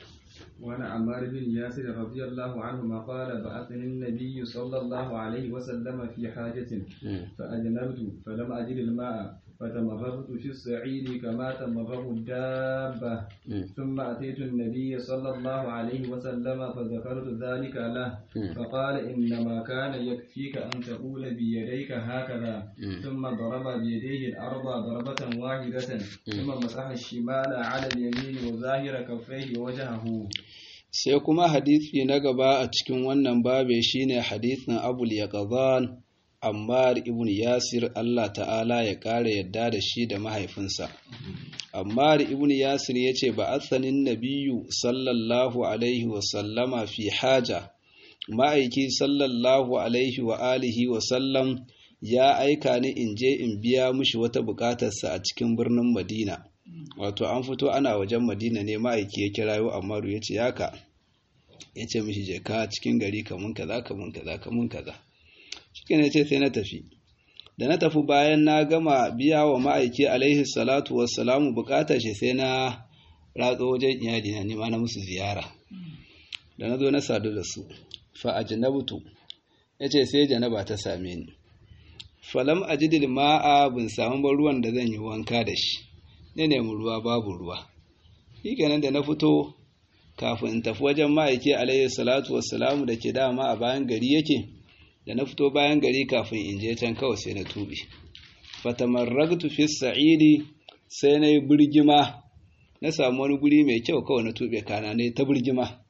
وعن عمار بن ياسر رضي الله عنهما قال بعثني النبي صلى الله عليه وسلم في حاجة فأجنبت فلم أجد الماء فتمرغت في الصعيد كما تمرغ الدابة ثم أتيت النبي صلى الله عليه وسلم فذكرت ذلك له فقال إنما كان يكفيك أن تقول بيديك هكذا ثم ضرب بيديه الأرض ضربة واحدة ثم مسح الشمال على اليمين وظاهر كفيه ووجهه sai kuma hadisi na gaba a cikin wannan babe shine hadisin abul yaqzan Ammar ibn Yasir Allah ta'ala ya ƙara yadda da shi da mahaifinsa. Ammar ibn Yasir ya ce ba atsanin nabiyu sallallahu alaihi wasallama fi haja, ma'aiki sallallahu alaihi wa alihi wasallam ya aika ni in je in biya mushi wata bukatarsa a cikin birnin Madina. Wato an fito ana wajen Madina ne ma'aiki ya kirayo Ammaru ya ce yaka, ya ce mishi je ka cikin gari kamun kaza kamun kaza kamun kaza. shi ne ce sai na tafi da na tafi bayan na gama biya wa ma'aiki alaihi salatu wassalamu bukatar shi sai na ratso wajen iyali na nima na musu ziyara da na zo na sadu da su fa ajnabtu yace sai janaba ta same ni falam ajidil ma'a bin samu ba ruwan da zan yi wanka da shi ne nemi ruwa babu ruwa shikenan da na fito kafin in tafi wajen ma'aiki alaihi salatu wassalamu da ke dama a bayan gari yake da na fito bayan gari kafin in je can kawai sai na tube fatamarragtu fi sa'idi sai na yi birgima na samu wani guri mai kyau kawai na tube kana ne ta birgima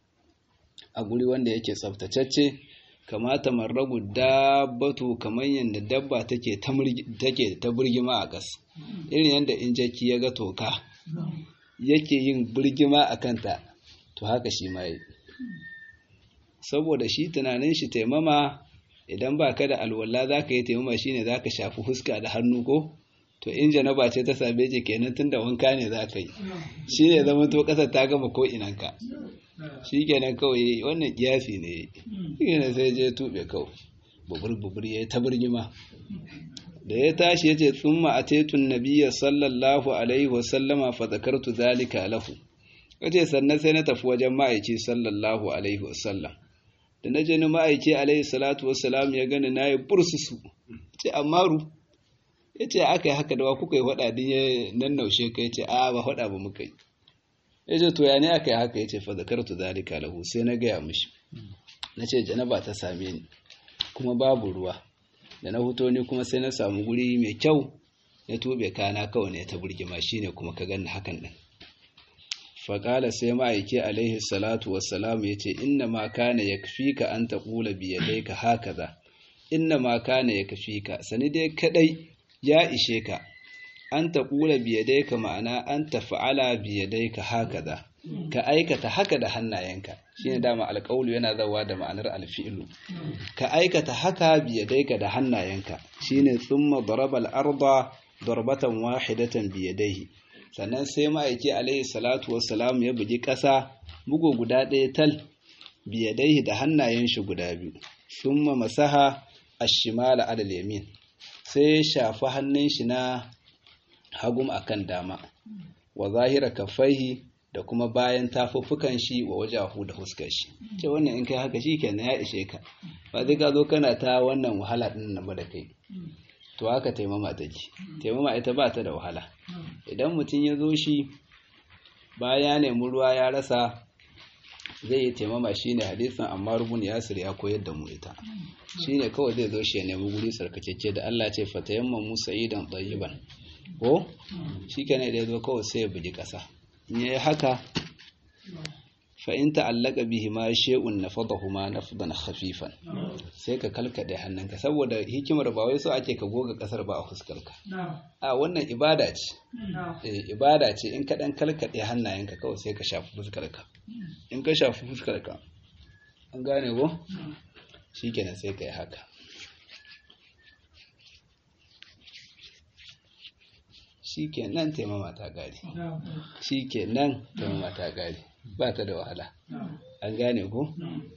a guri wanda yake tsaftatacce kamata marragu dabbatu kamar yadda dabba take ta birgima a gas irin yadda in jaki ya ga toka yake yin birgima a kanta to haka shi ma yi saboda shi tunanin shi taimama idan ba ka da alwala za ka yi taimama shi ne za ka shafi huska da hannu ko to in janaba ce ta same ce kenan tun da wanka ne za ka yi shi ne zama to ƙasar ta gama ko inanka shi kenan kawai wannan kiyasi ne shi ne sai je tuɓe kawai bubur bubur ya ta birgima da ya tashi ya ce tsumma a tetun nabiya sallallahu alaihi wasallama fa zakartu zalika lahu kace sannan sai na tafi wajen ma'aiki sallallahu alaihi wasallam da na je ni ma'aiki alaihi salatu wassalam ya gani na yi bursusu ce amaru ya ce aka yi haka da wa kuka yi faɗa din ya nan naushe ka ya ce a ba faɗa ba muka yi ya ce to ya ne aka yi haka ya ce fa zakartu zalika lahu sai na gaya mishi na ce janaba ta same ni kuma babu ruwa da na huto ni kuma sai na samu guri mai kyau ya tube kana kawai ne ta burgima shine kuma ka ganni hakan din faƙala sai ma'aiki alaihi salatu wassalamu ya ce inna ma kana ya kafi ka an taƙula biyadai ka haka za inna ma kana ya kafi ka sani dai kaɗai ya ishe ka an taƙula biyadai ka ma'ana an tafa'ala biyadai ka haka za ka aikata haka da hannayenka shi ne dama alƙaulu yana zawa da ma'anar alfi'ilu ka aikata haka biyadai ka da hannayenka shi ne tsumma darabal arba darbatan wahidatan biyadaihi sannan sai ma'aiki alaihi salatu wassalam ya bugi ƙasa bugu guda ɗaya tal biyadaihi da hannayen shi guda biyu summa masaha ashimala adal yamin sai ya shafi hannun shi na hagum akan dama wa zahira kafaihi da kuma bayan tafuffukan shi wa wajahu da huskar shi ce wannan in kai haka shikenan ya ishe ka ba zai ka zo kana ta wannan wahala din nan ba da kai to haka taimama take taimama ita ba ta da wahala idan mutum ya zo shi baya nemi ruwa ya rasa zai yi taimama shine hadisin amma rubun yasir ya koyar da mu ita shine kawai zai zo shi ya nemi guri tsarkakeke da Allah ce fatayamma musa idan tayyiban ko shikenan da ya zo kawai sai ya bugi kasa in yayi haka fa in ta'allaka bihi ma shay'un nafadahuma nafdan khafifan sai ka kalkade hannunka saboda hikimar ba wai so ake ka goga kasar ba a fuskarka a wannan ibada ce eh ibada ce in ka dan kalkade hannayenka kawai sai ka shafi fuskarka in ka shafi fuskarka an gane ko shikenan sai ka yi haka shikenan taimama ta gari shikenan taimama ta gari ba ta da wahala an gane ko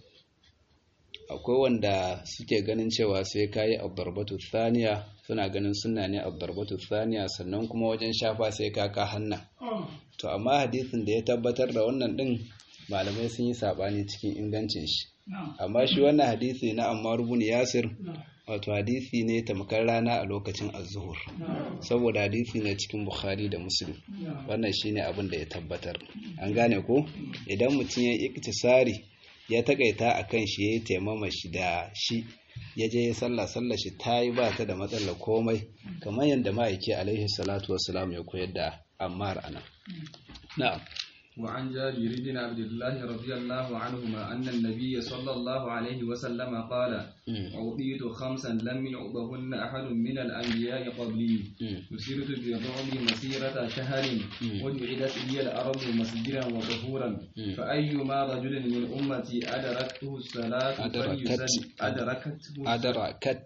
akwai wanda suke ganin cewa sai kayi abdarbatu thaniya suna ganin suna ne abdarbatu thaniya sannan kuma wajen shafa sai ka ka hanna to amma hadisin da ya tabbatar da wannan din malamai sun yi sabani cikin ingancin shi amma shi wannan hadisi na Ammar ibn Yasir wato hadisi ne tamkar rana a lokacin az-zuhur saboda hadisi ne cikin Bukhari da Muslim wannan shine abin da ya tabbatar an gane ko idan mutum ya iktisari ya takaita akan shi yayi taimama shi da shi ya je ya sallah sallah shi tayi ba ta da matsalar komai kamar yadda ma'aiki alaihi salatu wassalam ya koyar da Ammar ana na'am وعن جابر بن عبد الله رضي الله عنهما أن النبي صلى الله عليه وسلم قال أعطيت خمسا لم يعطهن أحد من الأنبياء قبلي نسرت بالرعب مسيرة شهر وجعلت لي الأرض مسجدا وطهورا فأيما رجل من أمتي أدركته الصلاة فليصلي أدركته أدركت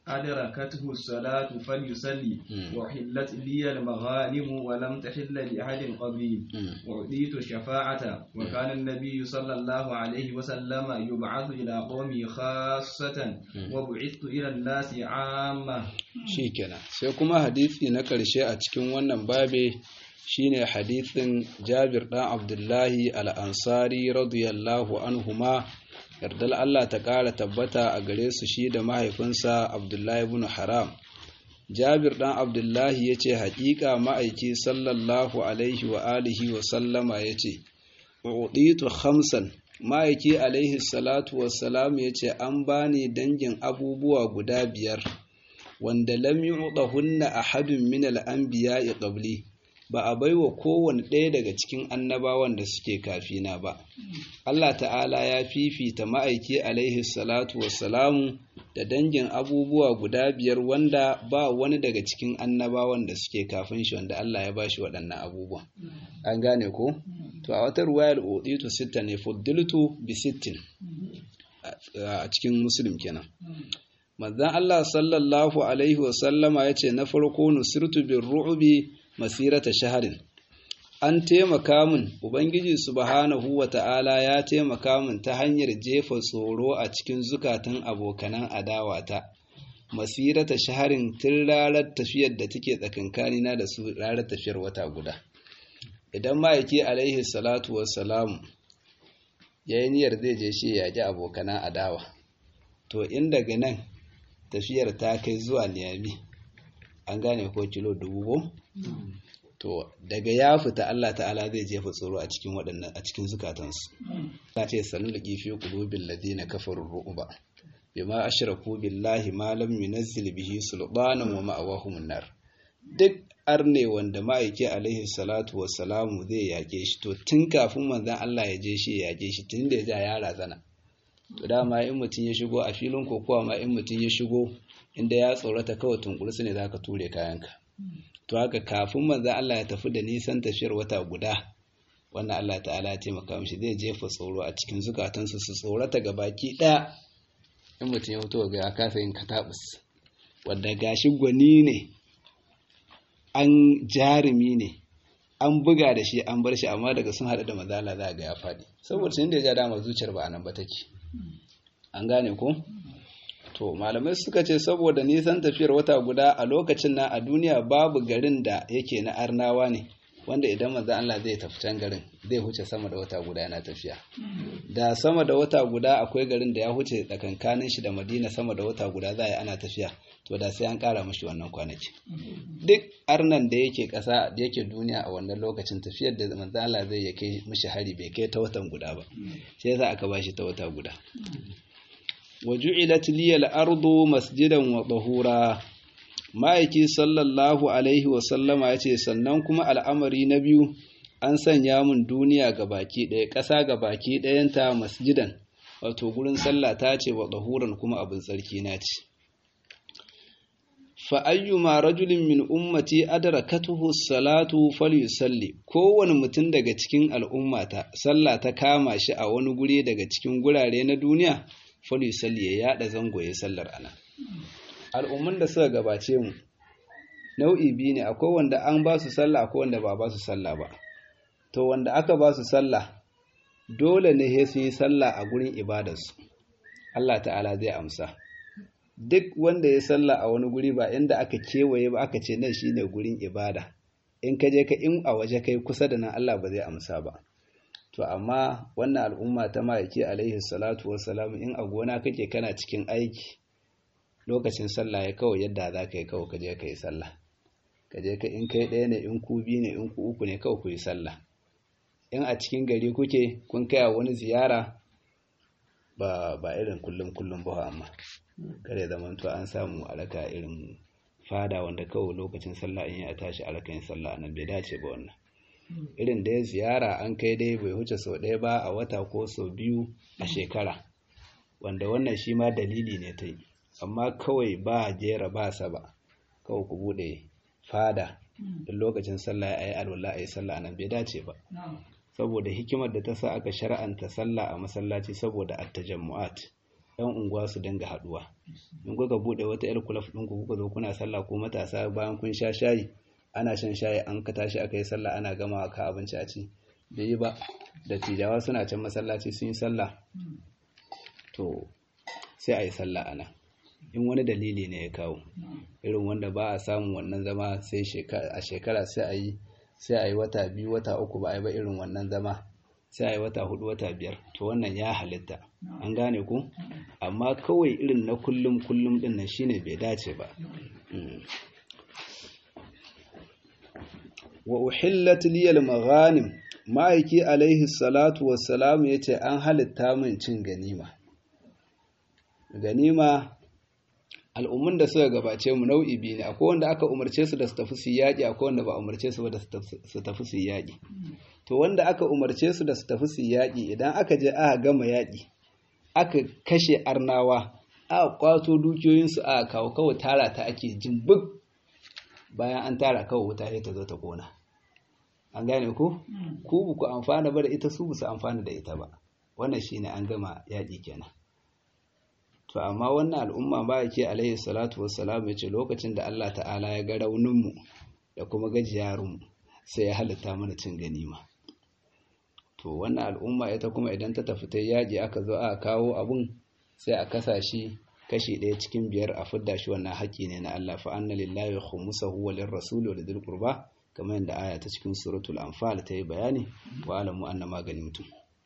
أدركته الصلاة فليصلي وحلت لي المغانم ولم تحل لأحد قبلي وأعطيت الشفاعة وكان النبي صلى الله عليه وسلم يبعث إلى قومه خاصة وبعثت إلى الناس عامة شيكنا سيكما حديثي نكر شيء أتكون ونن بابي shine hadithin Jabir ɗan Abdullahi al-Ansari radiyallahu anhuma yardar Allah ta ƙara tabbata a gare su shi da mahaifinsa Abdullahi ibn Haram. Jabir ɗan Abdullahi ya ce, Haƙiƙa ma'aiki sallallahu Alaihi wa alihi wa sallama ya ce, Uɗitu hamsan, ma'aiki alaihi salatu wa salam ya ce, An bani dangin abubuwa guda biyar, wanda lam yi hunna a hadin min al'ambiya ya ƙabli. ba a baiwa kowane ɗaya daga cikin annabawan da suke kafina ba. Allah ta'ala ya fifita ma'aiki alaihi salatu wassalamu da dangin abubuwa guda biyar wanda ba wani daga cikin annabawan da suke kafin shi wanda Allah ya bashi waɗannan abubuwan. An gane ko? To a wata ruwayar uditu sitta ne fuddiltu bi sittin a cikin muslim kenan. Manzon Allah sallallahu alaihi wasallama ya ce na farko nusirtu bin ru'ubi masirata shaharin an taimaka min ubangiji subhanahu wata'ala ya taimaka min ta hanyar jefa tsoro a cikin zukatan abokanan adawata masirata shaharin tun ranar tafiyar da take tsakankanina da su ranar tafiyar wata guda idan ma'aiki alaihi salatu wassalamu ya yi niyyar zai je shi ya ji abokanan adawa to in daga nan tafiyar ta kai zuwa niyami an gane ko kilo dubu ko to daga ya fita Allah ta'ala zai jefa tsoro a cikin waɗannan a cikin zukatansu ta ce sanu da kifi qulubil ladina kafaru ru'ba bima ashraku billahi ma lam yunzil bihi sultanan wa ma'awahum nar duk arne wanda ma'aiki alaihi salatu wassalamu zai yake shi to tun kafin manzon Allah ya je shi ya yake shi tun da ya ja ya razana to dama in mutum ya shigo a filin kokowa ma in mutum ya shigo inda ya tsorata kawai tunkursu ne zaka ture kayanka to haka kafin manzon Allah ya tafi da nisan tafiyar wata guda wannan Allah ta'ala ya taimaka mishi zai jefa tsoro a cikin zukatansu su tsorata ga baki ɗaya in mutum ya fito ga ya kasa yin katabus wanda gashi gwani ne an jarumi ne an buga da shi an bar shi amma daga sun haɗu da mazala za ga ya faɗi saboda sun da ya ja dama zuciyar ba a nan ba take an gane ko to malamai suka ce saboda nisan tafiyar wata guda a lokacin na a duniya babu garin da yake na arnawa ne wanda idan manzo Allah zai tafi can garin zai huce sama da wata guda yana tafiya da sama da wata guda akwai garin da ya huce tsakankanin shi da Madina sama da wata guda za a yi ana tafiya to da sai an kara mashi wannan kwanaki duk arnan da yake kasa da yake duniya a wannan lokacin tafiyar da manzo Allah zai ya kai mishi hari bai kai ta watan guda ba sai yasa aka bashi ta wata guda waju'ilat liyal ardu masjidan wa tahura ma'aiki sallallahu alaihi wasallama ya ce sannan kuma al'amari na biyu an sanya mun duniya ga baki ɗaya ƙasa ga baki ɗayanta masjidan wato gurin sallah ta ce wa ɗahuran kuma abin tsarki na ce fa'ayyuma rajulin min ummati adrakatuhu salatu falyusalli kowane mutum daga cikin al'ummata sallah ta kama shi a wani guri daga cikin gurare na duniya falyusalli ya yada zango ya sallar ana al'ummun da suka gabace mu nau'i biyu ne akwai wanda an ba su sallah akwai wanda ba ba su sallah ba to wanda aka ba su sallah dole ne sai su yi sallah a gurin ibadarsu Allah ta'ala zai amsa duk wanda ya sallah a wani guri ba inda aka kewaye ba aka ce nan shine gurin ibada in ka je ka in a waje kai kusa da nan Allah ba zai amsa ba to amma wannan al'umma ta ma'aiki alaihi salatu wassalam in a gona kake kana cikin aiki lokacin sallah ya kawai yadda za ka yi kawai ka je ka yi sallah ka je ka in kai ɗaya ne in ku biyu ne in ku uku ne kawai ku yi sallah in a cikin gari kuke kun kai wani ziyara ba ba irin kullum kullum ba amma kare zaman to an samu alaka irin fada wanda kawai lokacin sallah in ya tashi alaka yin sallah nan bai dace ba wannan irin da ya ziyara an kai dai bai huce sau ɗaya ba a wata ko sau biyu a shekara wanda wannan shi ma dalili ne ta yi amma kawai ba jera ba saba kawai ku bude fada da lokacin sallah ya yi alwala a yi sallah nan bai dace ba saboda hikimar da ta sa aka shar'anta sallah a masallaci saboda attajammu'at yan unguwa su dinga haduwa in kuka bude wata yar kulaf din ku kuka zo kuna sallah ko matasa bayan kun sha shayi ana shan shayi an ka tashi aka yi sallah ana gama ka abinci a ci bai yi ba da tijawa suna can masallaci sun yi sallah to sai a yi sallah ana in wani dalili ne ya kawo irin wanda ba a samun wannan zama sai a shekara sai a yi sai a yi wata biyu wata uku ba a yi ba irin wannan zama sai a yi wata hudu wata biyar to wannan ya halitta an gane ku amma kawai irin na kullum kullum din nan shine bai dace ba wa uhillat liyal maghanim ma'aiki alaihi salatu wassalam yace an halitta min cin ganima ganima al'ummun da suka gabace mu nau'i biyu ne akwai wanda aka umarce su da su tafi su yaƙi akwai wanda ba umarce su da su tafi su yaƙi to wanda aka umarce su da su tafi su yaƙi idan aka je aka gama yaƙi aka kashe arnawa aka kwato dukiyoyinsu aka kawo kawai tara ta ake jimbik bayan an tara kawai wuta sai ta zo ta kona an gane ku ku ba ku amfana ba da ita su ba su amfana da ita ba wannan shine an gama yaƙi kenan to amma wannan al'umma ba yake alaihi salatu wassalam ya ce lokacin da Allah ta'ala ya ga rauninmu da kuma gajiyarunmu sai ya halitta mana cin ganima to wannan al'umma ita kuma idan ta tafi ta yaji aka zo aka kawo abun sai a kasa shi kashi ɗaya cikin biyar a fidda shi wannan haƙƙi ne na Allah fa anna lillahi khumsahu wa lirrasuli wa lidhil qurba kamar yadda aya ta cikin suratul anfal ta yi bayani wa alamu anna magani mutum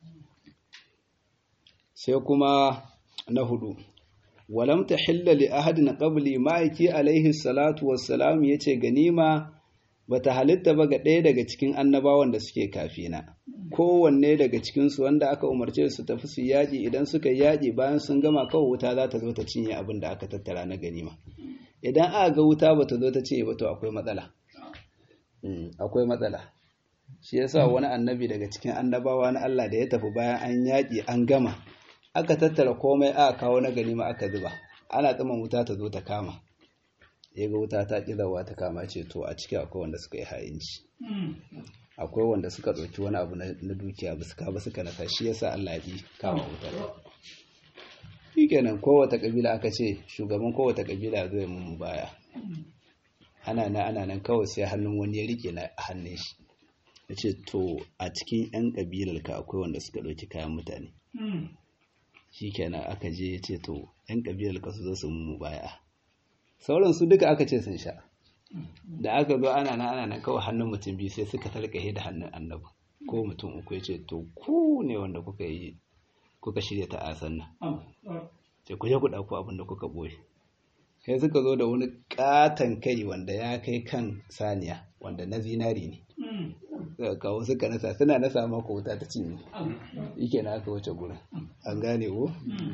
sai kuma na hudu walam tahilla li ahadin qabli ma'aiki alaihi salatu wassalam yace ganima bata halitta ba ga ɗaya daga cikin annabawan da suke kafina kowanne daga cikinsu wanda aka umarce su tafi su yaƙi idan suka yaƙi bayan sun gama kawai wuta za ta zo ta cinye abin da aka tattara na ganima idan aka ga wuta ba ta zo ta cinye ba to akwai matsala akwai matsala shi yasa wani annabi daga cikin annabawa na Allah da ya tafi bayan an yaƙi an gama aka tattara komai aka kawo na ganima aka zuba ana tsaman wuta ta zo ta kama ya ga wuta ta ƙizawa ta kama ce to a ciki akwai wanda suka yi ha'inci akwai wanda suka ɗauki wani abu na dukiya ba suka ba suka nasa shi yasa Allah ya ƙi kama wutar shi kenan kowace ƙabila aka ce shugaban kowace ƙabila zo ya mummu baya ana nan ana nan kawai sai hannun wani ya rike na hannun shi ya ce to a cikin 'yan ƙabilar ka akwai wanda suka ɗauki kayan mutane shi kenan aka je ya ce to 'yan ƙabilar ka su zo su mummu baya sauran su duka aka ce sun sha da aka zo ana nan ana nan kawai hannun mutum biyu sai suka talƙahe da hannun annabi ko mutum uku ya ce to ku ne wanda kuka yi kuka shirya ta asan nan sai ku je ku ɗauko abin da kuka ɓoye sai suka zo da wani ƙaton kai wanda ya kai kan saniya wanda na zinari ne suka kawo suka nasa suna nasa maka wuta ta cinye yake na aka wuce gurin an gane ko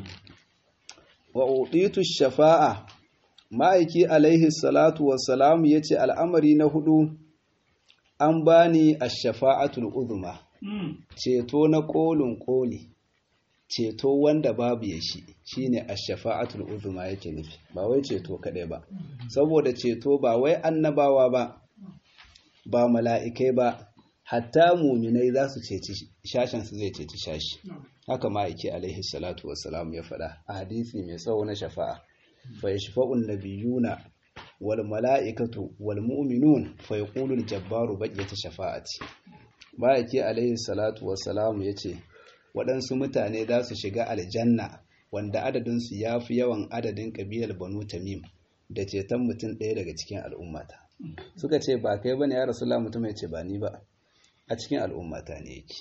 wa uditu shafa'a ma'aiki alaihi salatu wassalam yace al'amari na hudu an bani ash-shafa'atul uzma ceto na kolin koli ceto wanda babu ya shi shine ash-shafa'atul uzma yake nufi ba wai ceto kadai ba saboda ceto ba wai annabawa ba ba mala'ikai ba hatta muminai za su ceci shashen su zai ceci shashi haka ma'aiki alaihi salatu wassalam ya faɗa a hadisi mai tsawo na shafa'a fa yashfa'un nabiyuna wal mala'ikatu wal mu'minun fa yaqulu al jabbaru baqiyat shafa'ati ma'aiki alaihi salatu wassalam yace waɗansu mutane za su shiga aljanna wanda adadin su yafi yawan adadin kabilar banu tamim da ceton mutum ɗaya daga cikin al'ummata suka ce ba kai bane ya rasulullah mutum ya ce ba ni ba a cikin al'ummata ne yake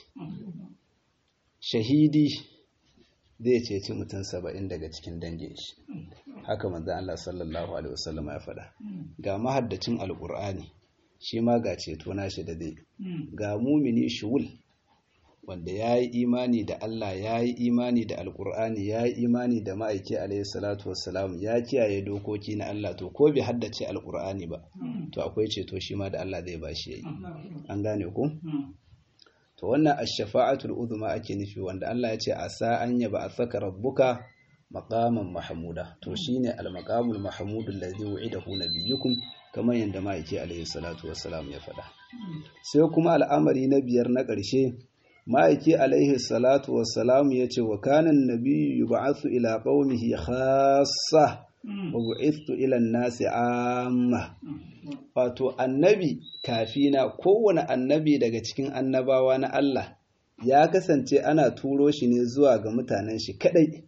shahidi zai ceci mutum saba'in daga cikin dangin shi haka manzan Allah sallallahu alaihi wasallam ya faɗa ga mahaddacin alƙur'ani shi ma ga ceto nashi da zai ga mumini shuwul wanda ya yi imani da Allah ya yi imani da alƙur'ani ya yi imani da ma'aiki alaihi salatu wassalam ya kiyaye dokoki na Allah to ko bai haddace alƙur'ani ba to akwai ceto shi ma da Allah zai bashi yayi an gane ku to wannan ash-shafa'atul uzma ake nufi wanda Allah ya ce asa an yaba asaka rabbuka maqaman mahmuda to shine al-maqamul mahmudul ladhi wu'idahu nabiyyukum kamar yanda ma'aiki alaihi salatu wassalam ya faɗa sai kuma al'amari na biyar na ƙarshe ma'aiki alaihi salatu wassalam ya ce wa kanan nabiyyu yub'athu ila qaumihi khassa wa bu'ithtu ila an-nasi amma wato annabi kafina kowane annabi daga cikin annabawa na Allah ya kasance ana turo shi ne zuwa ga mutanen shi kadai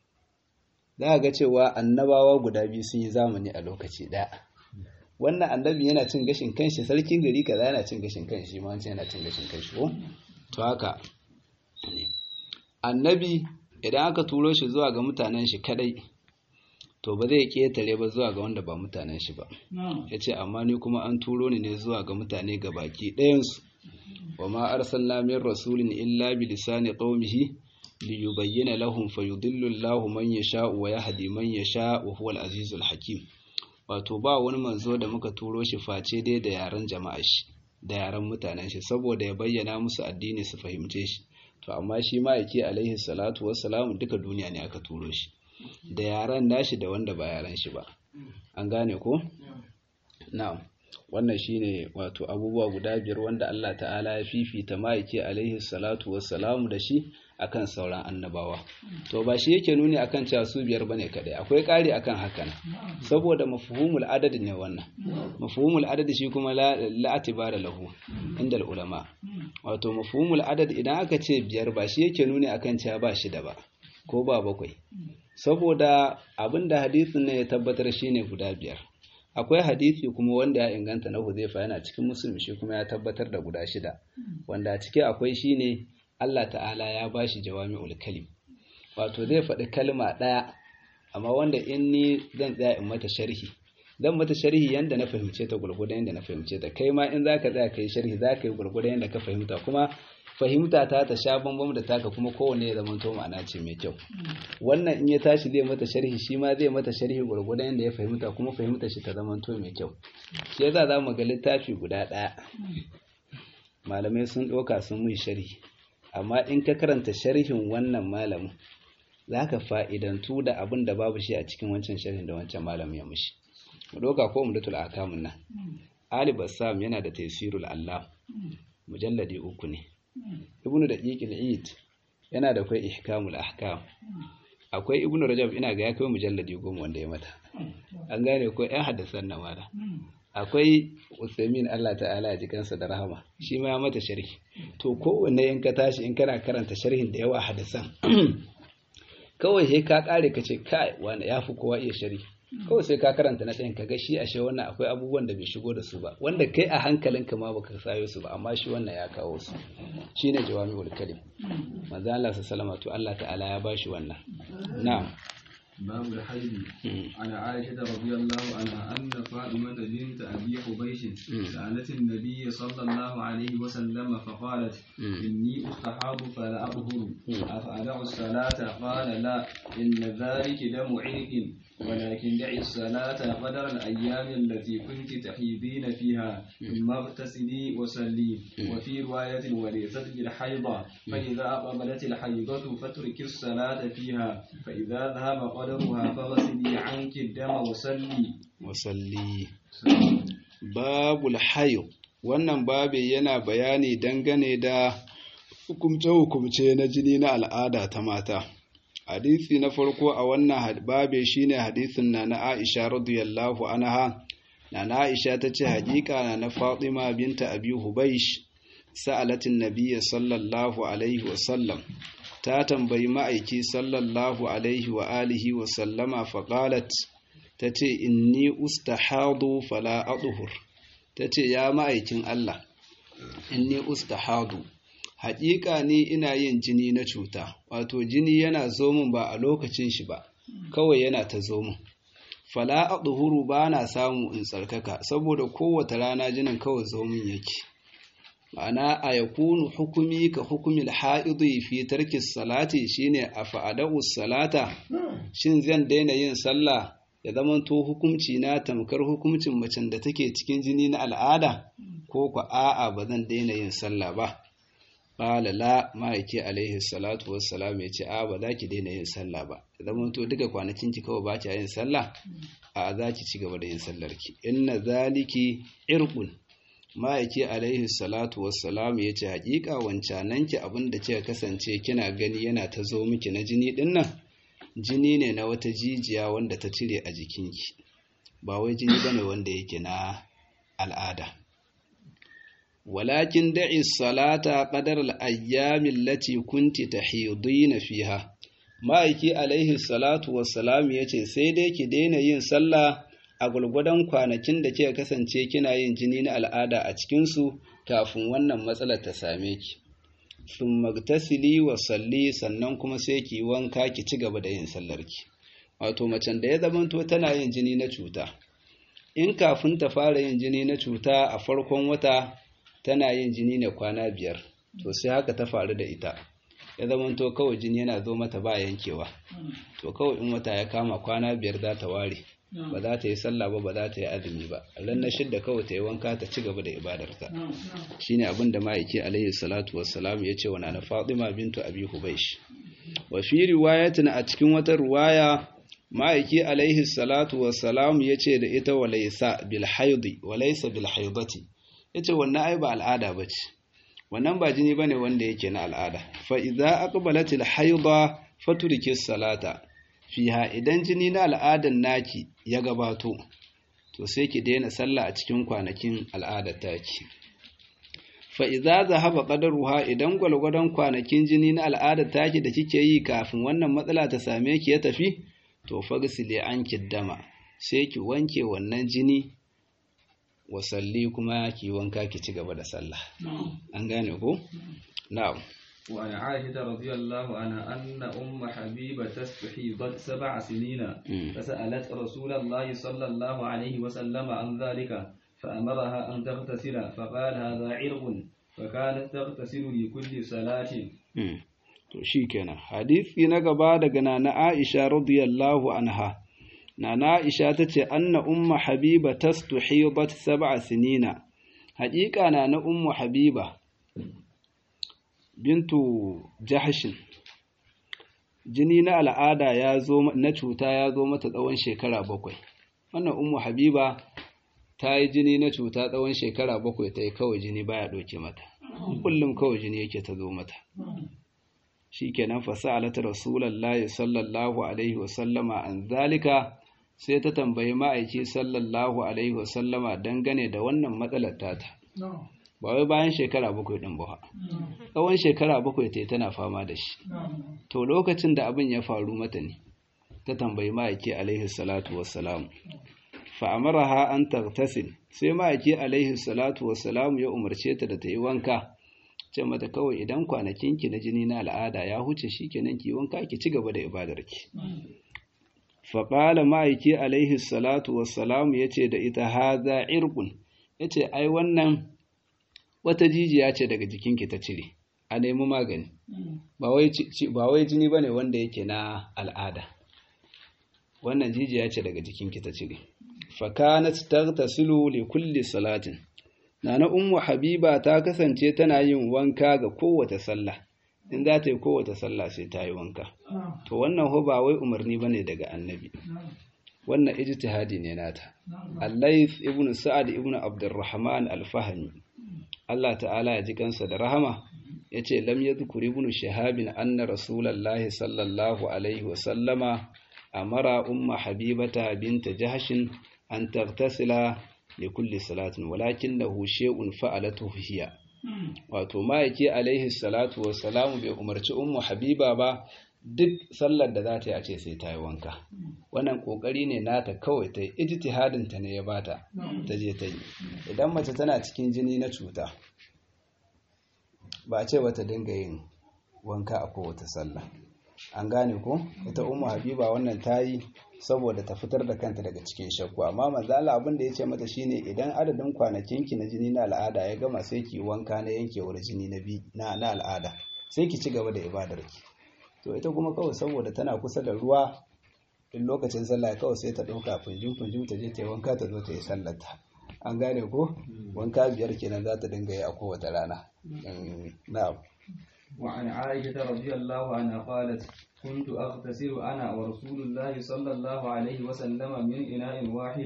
za ga cewa annabawa guda biyu sun yi zamani a lokaci ɗaya wannan annabi yana cin gashin kanshi sarkin gari kaza yana cin gashin kanshi ma wancan yana cin gashin kanshi ko to haka ne annabi idan aka turo shi zuwa ga mutanen shi kadai to ba zai ketare ba zuwa ga wanda ba mutanen shi ba ya ce amma ni kuma an turo ni ne zuwa ga mutane ga baki ɗayansu wa ma arsalna min rasulin illa bi lisani qaumihi li yubayyana lahum fayudillu Allahu man yasha'u wa yahdi man yasha'u wa huwal azizul hakim wato ba wani manzo da muka turo shi face dai da yaren jama'a shi da yaren mutanen shi saboda ya bayyana musu addini su fahimce shi to amma shi ma'aiki alaihi salatu wassalamu duka duniya ne aka turo shi da yaren nashi da wanda ba yaren shi ba an gane ko na'am wannan shine wato abubuwa guda biyar wanda Allah ta'ala ya fifita ma'aiki alaihi salatu wassalamu da shi akan sauran annabawa to ba shi yake nuni akan cewa su biyar bane kadai akwai ƙari akan hakan saboda mafhumul adad ne wannan mafhumul adad shi kuma la atibara lahu inda ulama wato mafhumul adad idan aka ce biyar ba shi yake nuni akan cewa ba shi da ba ko ba bakwai saboda abinda hadisin ne ya tabbatar shine guda biyar akwai hadisi kuma wanda ya inganta na Huzaifa yana cikin musulmi shi kuma ya tabbatar da guda shida wanda a ciki akwai shine Allah ta'ala ya bashi jawami'ul kalim wato zai faɗi kalma ɗaya amma wanda in ni zan tsaya in mata sharhi zan mata sharhi yanda na fahimce ta gurgurdan yanda na fahimce ta kai ma in zaka tsaya kai sharhi zaka yi gurgurdan yanda ka fahimta kuma fahimta ta ta sha bambam da taka kuma kowanne ya zama to ma'ana ce mai kyau wannan in ya tashi zai mata sharhi shi ma zai mata sharhi gurgurdan yanda ya fahimta kuma fahimta shi ta zama to mai kyau shi yasa za mu ga littafi guda ɗaya malamai sun ɗauka sun mun sharhi amma in ka karanta sharhin wannan malamin za ka fa'idantu da abin da babu shi a cikin wancan sharhin da wancan malamin ya mushi mu ɗauka ko umdatul akamun nan ali bassam yana da tafsirul allah mujalladi uku ne ibnu da ƙiƙil eid yana da kai ihkamul ahkam akwai ibnu rajab ina ga ya kai mujalladi goma wanda ya mata an gane ko yan haddasan na mala akwai usaimin Allah ta'ala ya ji kansa da rahama shi ma ya mata sharhi to kowanne in ka tashi in kana karanta sharhin da yawa hadisan kawai sai ka kare ka ce kai wanda ya fi kowa iya sharhi kawai sai ka karanta na ɗayan ka ga shi ashe wannan akwai abubuwan da bai shigo da su ba wanda kai a hankalinka ma baka sayo su ba amma shi wannan ya kawo su shine jawami'ul kalim manzo Allah sallallahu to Allah ta'ala ya bashi wannan na'am باب الحيض عن عائشة رضي الله عنها أن فاطمة بنت أبي حبيش سألت النبي صلى الله عليه وسلم فقالت إني أستحاض فلا أطهر أفأدع الصلاة قال لا إن ذلك دم عرق ولكن دعي الصلاة قدر الأيام التي كنت تحيضين فيها ثم اغتسلي وصلي وفي رواية وليست بالحيضة فإذا أقبلت الحيضة فاترك الصلاة فيها فإذا ذهب قدرها فاغسلي عنك الدم وصلي وصلي باب الحيض wannan babi yana bayani dangane da hukumce-hukumce na jini na al'ada ta mata hadisi na farko a wannan babe shine hadisin na na Aisha radiyallahu anha na na Aisha tace hakika na na Fatima binta Abi Hubaysh sa'alatin nabiyyi sallallahu alaihi wa sallam ta tambayi ma'aiki sallallahu alaihi wa alihi wa sallama fa qalat tace inni ustahadu fala adhur tace ya ma'aikin Allah inni ustahadu haƙiƙa ni ina yin jini na cuta wato jini yana zo min ba a lokacin shi ba kawai yana ta zo min fala adhuru ba na samu in tsarkaka saboda kowace rana jinin kawai zo min yake ma'ana a yakunu hukumi ka hukumil haidi fi tarki salati shine a fa'adau salata shin zan daina yin sallah ya zamanto hukunci na tamkar hukuncin macen da take cikin jini na al'ada ko ku a'a ba zan daina yin sallah ba Ƙala la ma'aiki alaihi salatu wassalam ya ce, A ba za ki daina yin sallah ba, zaman to duka kwanakin ki kawai ba ki yin sallah, a za ki ci gaba da yin sallarki. Inna zaliki irqun ma'aiki alaihi salatu wassalam ya ce, Haƙiƙa wancanan ki abin da kika kasance kina gani yana ta zo miki na jini ɗin nan, jini ne na wata jijiya wanda ta cire a jikinki, ba wai jini bane wanda yake na al'ada. ولكن دعي الصلاة قدر الأيام التي كنت تحيضين فيها ma'aiki alaihi salatu wassalam ya ce sai dai ki daina yin sallah a gwargwadon kwanakin da kika kasance kina yin jini na al'ada a cikinsu kafin wannan matsalar ta same ki sun magtasili wa salli sannan kuma sai ki wanka ki ci gaba da yin sallarki wato macen da ya zamanto tana yin jini na cuta in kafin ta fara yin jini na cuta a farkon wata tana yin jini ne kwana biyar to sai haka ta faru da ita ya zama to kawai jini yana zo mata ba yankewa to kawai in wata ya kama kwana biyar za ta ware ba za ta yi sallah ba ba za ta yi azumi ba ran na shidda kawai ta yi wanka ta ci gaba da ibadarta shine abin da ma'aiki alaihi salatu wassalam ya ce wa na fatima bintu abi hubaish wa fi riwayatin a cikin wata riwaya ma'aiki alaihi salatu wassalam ya ce da ita walaysa bil haidi walaysa bil haidati ya ce wannan ai ba al'ada ba ce wannan ba jini ba ne wanda yake na al'ada fa'iza aqbalatil haida faturki salata fiha idan jini na al'adan naki ya gabato to sai ki daina sallah a cikin kwanakin al'adar taki fa'iza zahaba qadaruha idan gwalgwadon kwanakin jini na al'adar taki da kike yi kafin wannan matsala ta same ki ya tafi to fagsile an kiddama sai ki wanke wannan jini wasalli kuma ki wanka ki ci gaba da sallah an gane ko na'am وعن عائشة رضي الله عنها أن أم حبيبة استحيضت سبع سنين فسألت رسول الله صلى الله عليه وسلم عن ذلك فأمرها أن تغتسل فقال هذا عرق فكانت تغتسل لكل صلاة to shikenan hadisi na gaba daga nana Aisha radiyallahu anha nana Aisha tace anna umma habiba tastuhidat sab'a sinina haƙiƙa na na ummu habiba bintu jahshin jini na al'ada ya zo na cuta ya zo mata tsawon shekara bakwai wannan ummu habiba ta yi jini na cuta tsawon shekara bakwai ta yi kawai jini baya ɗauke mata kullum kawai jini yake ta zo mata shikenan fasa'alata rasulullahi sallallahu alaihi wasallama an zalika sai ta tambayi ma'aiki sallallahu alaihi wasallama dangane da wannan matsalar tata ba wai bayan shekara bakwai din ba tsawon shekara bakwai ta tana fama da shi to lokacin da abin ya faru mata ne ta tambayi ma'aiki alaihi salatu wassalam fa amaraha an taghtasil sai ma'aiki alaihi salatu wassalam ya umarce ta da ta yi wanka ce mata kawai idan kwanakinki na jini na al'ada ya huce shikenan ki wanka ki ci gaba da ibadarki fa qala ma'aiki alaihi salatu wassalam yace da ita hadha irqun yace ai wannan wata jijiya ce daga jikinki ta cire a nemi magani ba wai jini ba ne wanda yake na al'ada wannan jijiya ce daga jikinki ta cire fakanat tagtasilu li kulli salatin nana ummu habiba ta kasance tana yin wanka ga kowace sallah in za ta yi kowace sallah sai ta yi wanka to wannan ho ba wai umarni bane daga annabi wannan ijtihadi ne nata al-layth ibn sa'ad ibn abdurrahman al-fahmi Allah ta'ala ya ji kansa da rahama ya ce lam ya zukuri ibn shahabin anna rasulallahi sallallahu alaihi wasallama amara umma habibata binta jahashin an tartasila li kulli salatin walakin lahu shay'un fa'alatu hiya wato ma'aiki alaihi salatu wassalamu bai umarci ummu habiba ba duk sallar da za ta yi a ce sai ta yi wanka wannan kokari ne nata kawai ta yi ijtihadin ta ne ya bata ta je ta yi idan mace tana cikin jini na cuta ba a ce wata dinga yin wanka a kowace sallah an gane ko ita ummu habiba wannan ta yi saboda ta fitar da kanta daga cikin shakku amma manzo Allah abin da ya ce mata shine idan adadin kwanakinki na jini na al'ada ya gama sai ki wanka na yankewar jini na bi na na al'ada sai ki ci gaba da ibadarki to ita kuma kawai saboda tana kusa da ruwa in lokacin sallah kawai sai ta ɗauka funjin funjin ta je ta yi wanka ta zo ta yi sallata an gane ko wanka biyar kenan za ta dinga yi a kowace rana na'am وعن عائشة رضي الله عنها قالت كنت أغتسل أنا ورسول الله صلى الله عليه وسلم من إناء واحد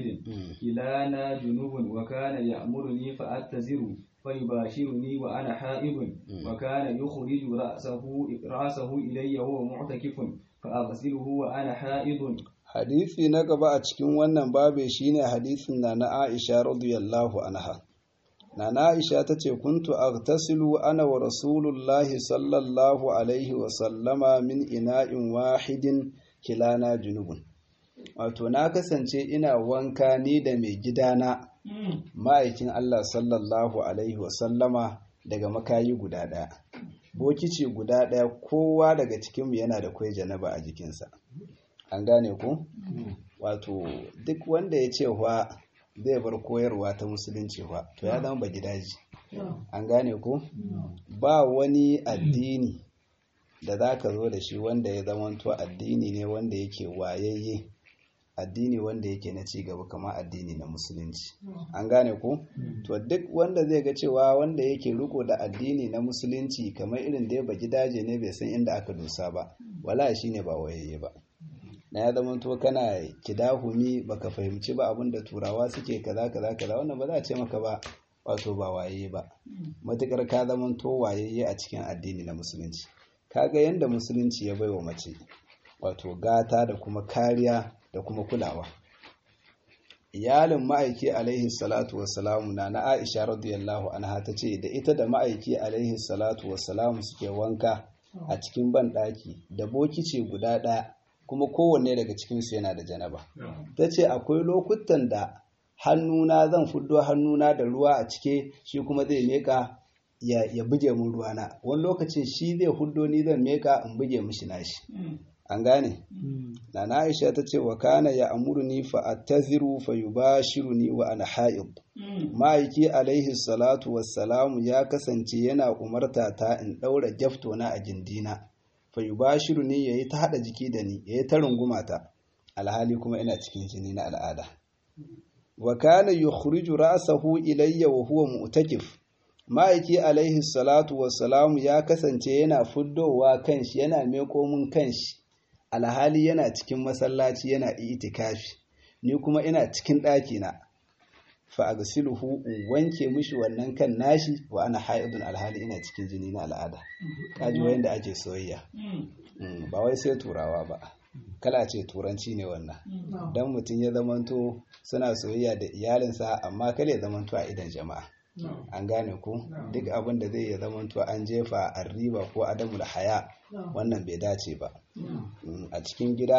كلانا جنوب وكان يأمرني فأتزر فيباشرني وأنا حائض وكان يخرج رأسه رأسه إلي وهو معتكف فأغسله وأنا حائض hadisi na gaba a cikin wannan babe shine hadisin na na Aisha radiyallahu anha Nana Aisha ta ce, Kuntu agtasilu ana wa Rasulullahi sallallahu Alaihi wasallama min ina'in wahidin kilana junubun. Wato, na kasance ina wanka ni da mai gidana ma'aikin Allah sallallahu Alaihi wasallama daga makayi guda ɗaya. Bokici guda ɗaya kowa daga cikinmu yana da kwai janaba a jikinsa. An gane ku? Wato, duk wanda ya ce wa zai bar koyarwa ta musulunci ba to ya zama ba gidaji an gane ko ba wani addini da za ka zo da shi wanda ya zamanto addini ne wanda yake wayayye addini wanda yake na cigaba kamar addini na musulunci an gane ko to duk wanda zai ga cewa wanda yake riko da addini na musulunci kamar irin da ya ba gidaje ne bai san inda aka dosa ba wala shine ba wayayye ba na ya zama to kana kidahumi baka fahimci ba abin da turawa suke kaza kaza kaza wannan ba za a ce maka ba wato ba waye ba matukar ka zama to wayayye a cikin addini na musulunci kaga yanda musulunci ya baiwa mace wato gata da kuma kariya da kuma kulawa iyalin ma'aiki alaihi salatu wassalamu na na Aisha radiyallahu anha ta ce da ita da ma'aiki alaihi salatu wassalamu suke wanka a cikin banɗaki da bokici guda ɗaya kuma kowanne daga cikinsu yana da janaba ta ce akwai lokutan da hannuna zan fuddo hannuna da ruwa a cike shi kuma zai meka ya, ya buge mun ruwana wani lokacin shi zai huddo ni zan meka in buge mishi nashi an gane na na aisha ta ce wa kana ya amurni fa attaziru fa yubashiruni wa ana ha'id ma'aiki alaihi salatu wassalamu ya kasance yana umarta ta in daura jaftona a gindina fa yubashiru ni yayi ta hada jiki da ni yayi ta runguma ta alhali kuma ina cikin jini na al'ada wa kana yukhriju ra'sahu ilayya wa huwa mu'takif ma'aiki alaihi salatu wassalamu ya kasance yana fuddowa kanshi yana meko mun kanshi alhali yana cikin masallaci yana itikafi ni kuma ina cikin ɗaki na fa agsiluhu in wanke mishi wannan kan nashi wa ana haidun alhali ina cikin jini na al'ada kaji wanda ake soyayya ba wai sai turawa ba kala ce turanci ne wannan dan mutum ya zamanto suna soyayya da iyalinsa amma kale ya zamanto a idan jama'a an gane ku duk abin da zai ya zamanto an jefa a riba ko adamul haya wannan bai dace ba a cikin gida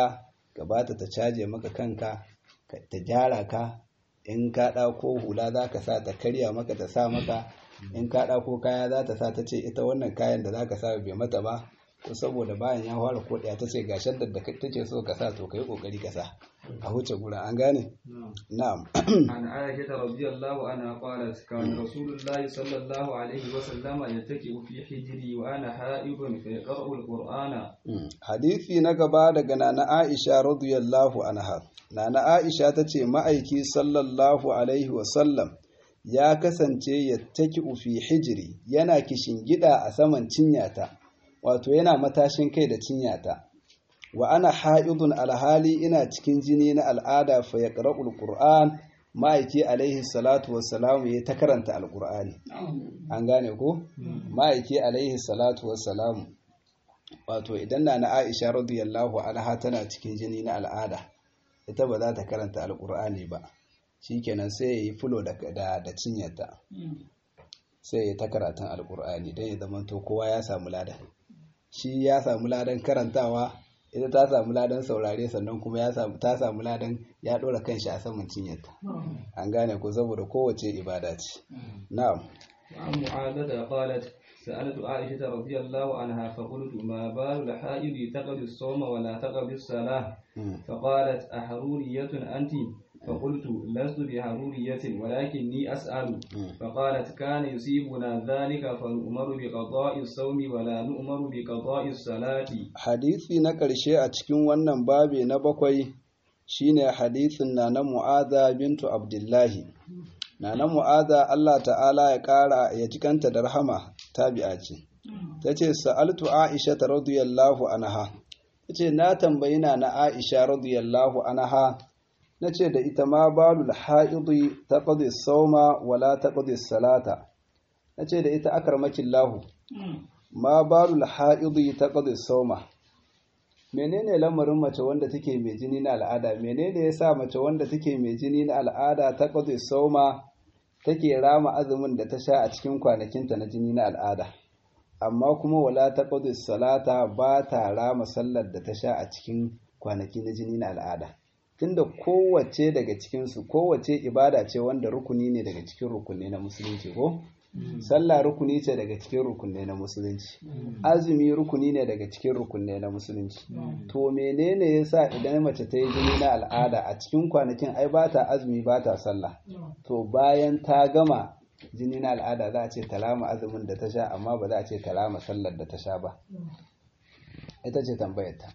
gabata ta caje maka kanka ta gyara ka in ka ɗauko hula za ka sa ta karya maka ta sa maka in ka ɗauko kaya za ta sa ta ce ita wannan kayan da za ka sa bai mata ba ko saboda bayan ya fara koɗaya ta ce ga shaddar da take so ka sa to ka yi ƙoƙari ka sa a huce gura an gane na'am عن عائشة رضي الله عنها قالت كان رسول الله صلى الله عليه وسلم يتكئ في حجري وأنا حائض فيقرأ القرآن hadisi na gaba daga nana Aisha radiyallahu anha nana Aisha ta ce ma'aiki sallallahu alaihi wasallam ya kasance ya taki fi hijiri yana gida a saman cinyata wato yana matashin kai da cinyata wa ana ha'idun alhali ina cikin jini na al'ada fa ya ƙara'ul ƙur'an ma'aiki alaihi salatu wassalamu ya ta karanta alƙur'ani an gane ko ma'aiki alaihi salatu wassalamu wato idan na na aisha radiyallahu anha tana cikin jini na al'ada ita ba za ta karanta alƙur'ani ba shikenan sai ya yi fulo da da cinyata sai ya ta karatun alƙur'ani don ya zamanto kowa ya samu ladan shi ya samu ladan karantawa ita ta samu ladan saurare sannan kuma ya samu ta samu ladan ya dora kanshi a saman cinyarta an gane ko saboda kowace ibada ce na'am وعن معاذة قالت سألت عائشة رضي الله عنها فقلت ما بال الحائض تقضي الصوم ولا تقضي الصلاة فقالت أحرورية أنت فقلت لست بحرورية ولكني أسأل فقالت كان يصيبنا ذلك فنؤمر بقضاء الصوم ولا نؤمر بقضاء الصلاة hadisi na ƙarshe a cikin wannan babi na bakwai shine hadisin na na mu'adha bintu abdullahi na na mu'adha Allah ta'ala ya ƙara ya jikanta da rahama tabi'a ce ta ce sa'altu aisha ta radiyallahu anha ta ce na tambayi na na aisha radiyallahu anha na ce da ita ma balul ha'idi ta ƙadi sauma wala ta ƙadi salata na ce da ita akarmakin lahu ma balul ha'idi ta ƙadi sauma menene lamarin mace wanda take mai jini na al'ada menene yasa mace wanda take mai jini na al'ada ta ƙadi sauma take rama azumin da ta sha a cikin kwanakinta na jini na al'ada amma kuma wala ta ƙadi salata ba ta rama sallar da ta sha a cikin kwanaki na jini na al'ada tunda kowace daga cikinsu kowace ibada ce wanda rukuni ne daga cikin rukunne na musulunci ko sallah rukuni ce daga cikin rukunne na musulunci azumi rukuni ne daga cikin rukunne na musulunci to menene yasa idan mace ta yi jini na al'ada a cikin kwanakin ai ba ta azumi ba ta sallah to bayan ta gama jini na al'ada za a ce talama azumin da ta sha amma ba za a ce talama sallar da ta sha ba ita ce tambayar ta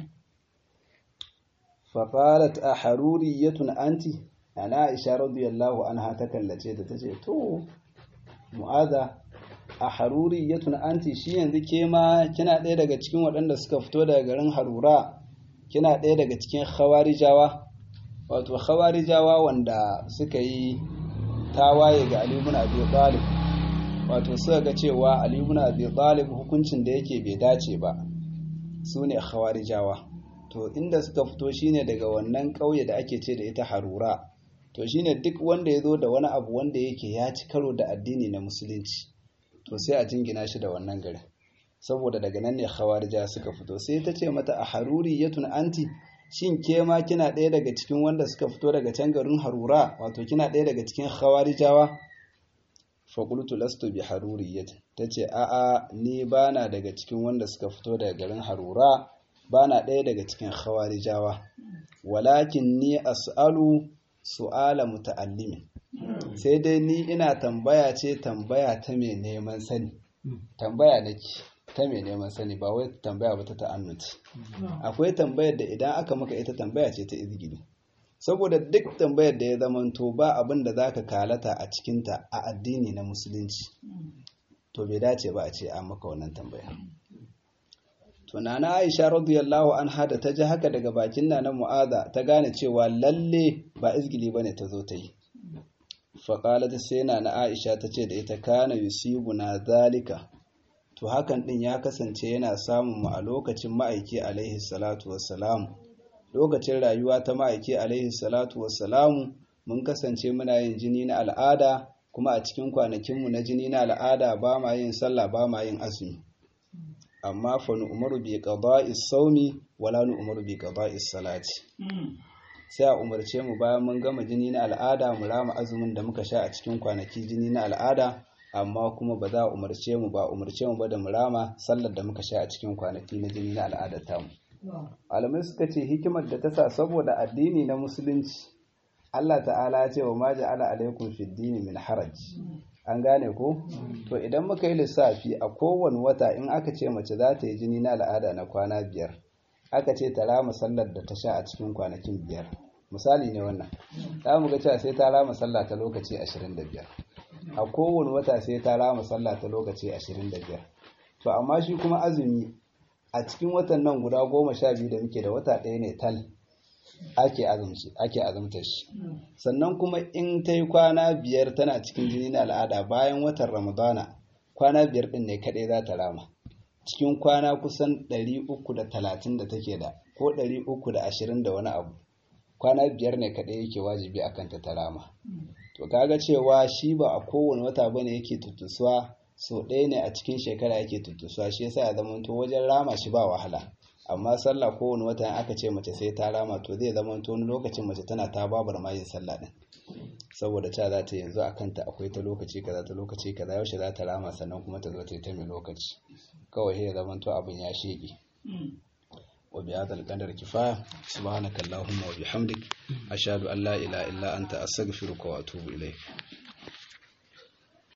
faƙalat a haruriyatun anti ana aisha radiyallahu anha ta kallace da ta ce to mu'aza a haruriyatun anti shi yanzu ke ma kina ɗaya daga cikin waɗanda suka fito daga garin harura kina ɗaya daga cikin khawarijawa wato khawarijawa wanda suka yi tawaye ga Ali ibn Abi Talib wato suka ga cewa Ali ibn Abi Talib hukuncin da yake bai dace ba su ne khawarijawa to inda suka fito shine daga wannan ƙauye da ake ce da ita harura to shine duk wanda ya zo da wani abu wanda yake ya ci karo da addini na musulunci to sai a jingina shi da wannan garin saboda daga nan ne khawarija suka fito sai ta ce mata a haruri yatun anti shin ke ma kina ɗaya daga cikin wanda suka fito daga can garin harura wato kina ɗaya daga cikin khawarijawa faƙultu lastu bi haruriyatin ta ce a'a ni bana daga cikin wanda suka fito daga garin harura bana ɗaya daga cikin khawarijawa walakin ni as'alu su'ala muta'allimin sai dai ni ina tambaya ce tambaya ta mai neman sani tambaya nake ta mai neman sani ba wai tambaya ba ta ta'annuti akwai tambayar da idan aka maka ita tambaya ce ta izgili saboda duk tambayar da ya zamanto ba abin da zaka kalata a cikinta a addini na musulunci to bai dace ba a ce an maka wannan tambaya to nana Aisha radiyallahu anha da ta ji haka daga bakin nana Mu'adha ta gane cewa lalle ba izgili bane ta zo ta yi faqalat sai nana Aisha ta ce da ita kana yusibuna zalika to hakan din ya kasance yana samun mu a lokacin ma'aiki alaihi salatu wassalam lokacin rayuwa ta ma'aiki alaihi salatu wassalamu mun kasance muna yin jini na al'ada kuma a cikin kwanakinmu na jini na al'ada ba ma yin sallah ba ma yin azumi amma fa nu'maru bi qada'i sawmi wala nu'maru bi qada'i salati sai a umarce mu bayan mun gama jini na al'ada mu rama azumin da muka sha a cikin kwanaki jini na al'ada amma kuma ba za a umarce mu ba umarce mu ba da mu rama sallar da muka sha a cikin kwanaki na jini na al'adar tamu malamai suka ce hikimar da ta sa saboda addini na musulunci Allah ta'ala ya ce wa ma ja'ala alaikum fid dini min haraj an gane ko to idan muka yi lissafi a kowane wata in aka ce mace za ta yi jini na al'ada na kwana biyar aka ce ta rama sallar da ta sha a cikin kwanakin biyar misali ne wannan za mu ga cewa sai ta rama sallah ta lokaci 25 a kowane wata sai ta rama sallah ta lokaci 25 to amma shi kuma azumi a cikin watan nan guda goma sha biyu da muke da wata ɗaya ne tal ake azumci ake azumta shi sannan kuma in ta yi kwana biyar tana cikin jini na al'ada bayan watan ramadana kwana biyar ɗin ne kaɗai za ta rama cikin kwana kusan 330 da take da ko 320 da wani abu kwana biyar ne kaɗai yake wajibi a kanta ta rama to kaga cewa shi ba a kowane wata bane yake tuttusuwa so ɗaya ne a cikin shekara yake tuttusuwa shi yasa ya zama to wajen rama shi ba wahala amma sallah kowane wata aka ce mace sai ta rama to zai zama to wani lokacin mace tana ta babar ma yin sallah din saboda ta za ta yanzu a kanta akwai ta lokaci kaza ta lokaci kaza yaushe za ta rama sannan kuma ta zo ta yi ta mai lokaci kawai sai ya zama to abin ya shege وبهذا القدر كفاية سبحانك اللهم وبحمدك أشهد أن لا إله إلا أنت أستغفرك وأتوب إليك